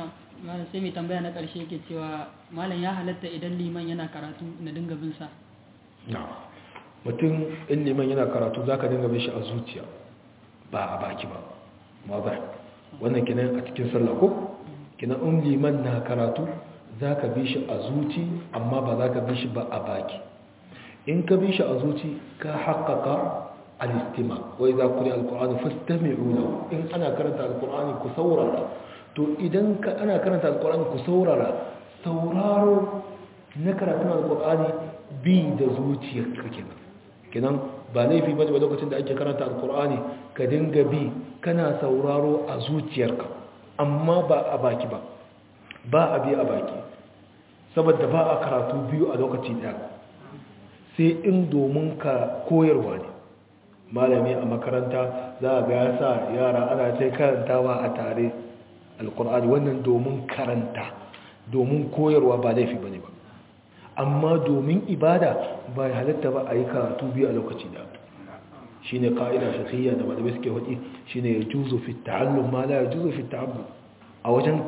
malam sai mai tambaya na ƙarshe yake cewa malam ya halatta idan liman yana karatu na dinga bin sa na mutum in liman yana karatu za ka dinga bin shi a zuciya ba a baki ba maza wannan kinan a cikin sallah ko kinan in liman na karatu za ka bi shi a zuci amma ba za ka bi shi ba a baki in ka bi shi a zuci ka haƙaƙa alistima wai za ku ne alkur'ani fastami'u lahu in ana karanta alkur'ani ku saurara to idan ka ana karanta alkur'ani ku saurara sauraro na karatun alkur'ani bi da zuciyarka kenan kenan ba laifi bane ba lokacin da ake karanta alkur'ani ka dinga bi kana sauraro a zuciyarka amma ba a baki ba ba a bi a baki saboda ba a karatu biyu a lokaci daya sai in domin ka koyarwa ne malami a makaranta za a ga ya sa yara ana sai karantawa a tare alkur'ani wannan domin karanta domin koyarwa ba laifi ba ne ba amma domin ibada ba ya halatta ba a yi karatu biyu a lokaci da shi ne ƙa'ida shakiyya da malamai suke waɗi shi ne ya juzo fi ta'allum ma la ya juzo fi ta'allum a wajen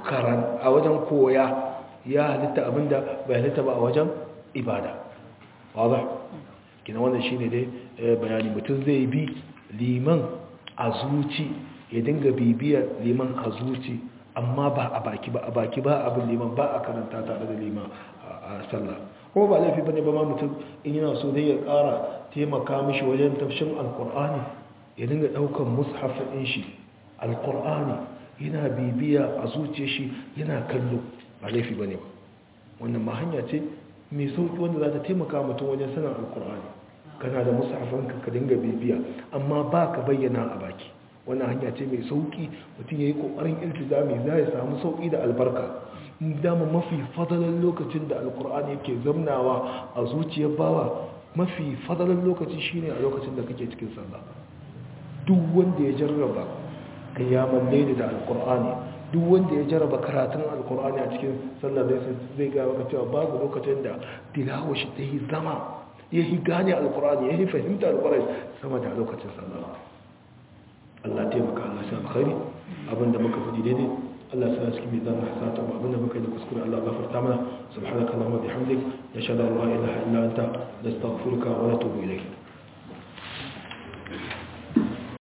a wajen koya ya halitta abinda ba ya halitta ba a wajen ibada wadda kina wannan shi ne dai bayani mutum zai bi liman a zuci ya dinga bibiyar liman a zuci amma ba a baki ba a baki ba abin liman ba a karanta tare da liman a sallah ko ba laifi bane ba ma mutum in yana so dai ya kara taimaka mishi wajen tafshin alkur'ani ya dinga daukan mushaf din shi alkur'ani yana bibiya a zuciyar shi yana kallo ba laifi bane ba wannan ma hanya ce mai sauki wanda za ta taimaka mutum wajen sanin alkur'ani kana da mushafanka ka dinga bibiya amma ba ka bayyana a baki wannan hanya ce mai sauki mutum ya yi kokarin iltizami za ya samu sauki da albarka dama mafi fadalar lokacin da alkur'ani yake zamnawa a zuciyar bawa mafi fadalar lokaci shine a lokacin da kake cikin sallah duk wanda ya jarraba kiyamar laili da alkur'ani duk wanda ya jarraba karatun alkur'ani a cikin sallah zai ga maka cewa babu lokacin da tilawa shi ta yi zama ya yi gane alkur'ani ya yi fahimta alkur'ani sama da lokacin sallah Allah taimaka Allah sa alkhairi abinda muka faɗi daidai Allah sa cikin mizan hasanata mu abinda muka yi da kuskure Allah gafarta mana subhanaka allahumma bihamdik nashhadu an la ilaha illa anta nastaghfiruka wa natubu ilayk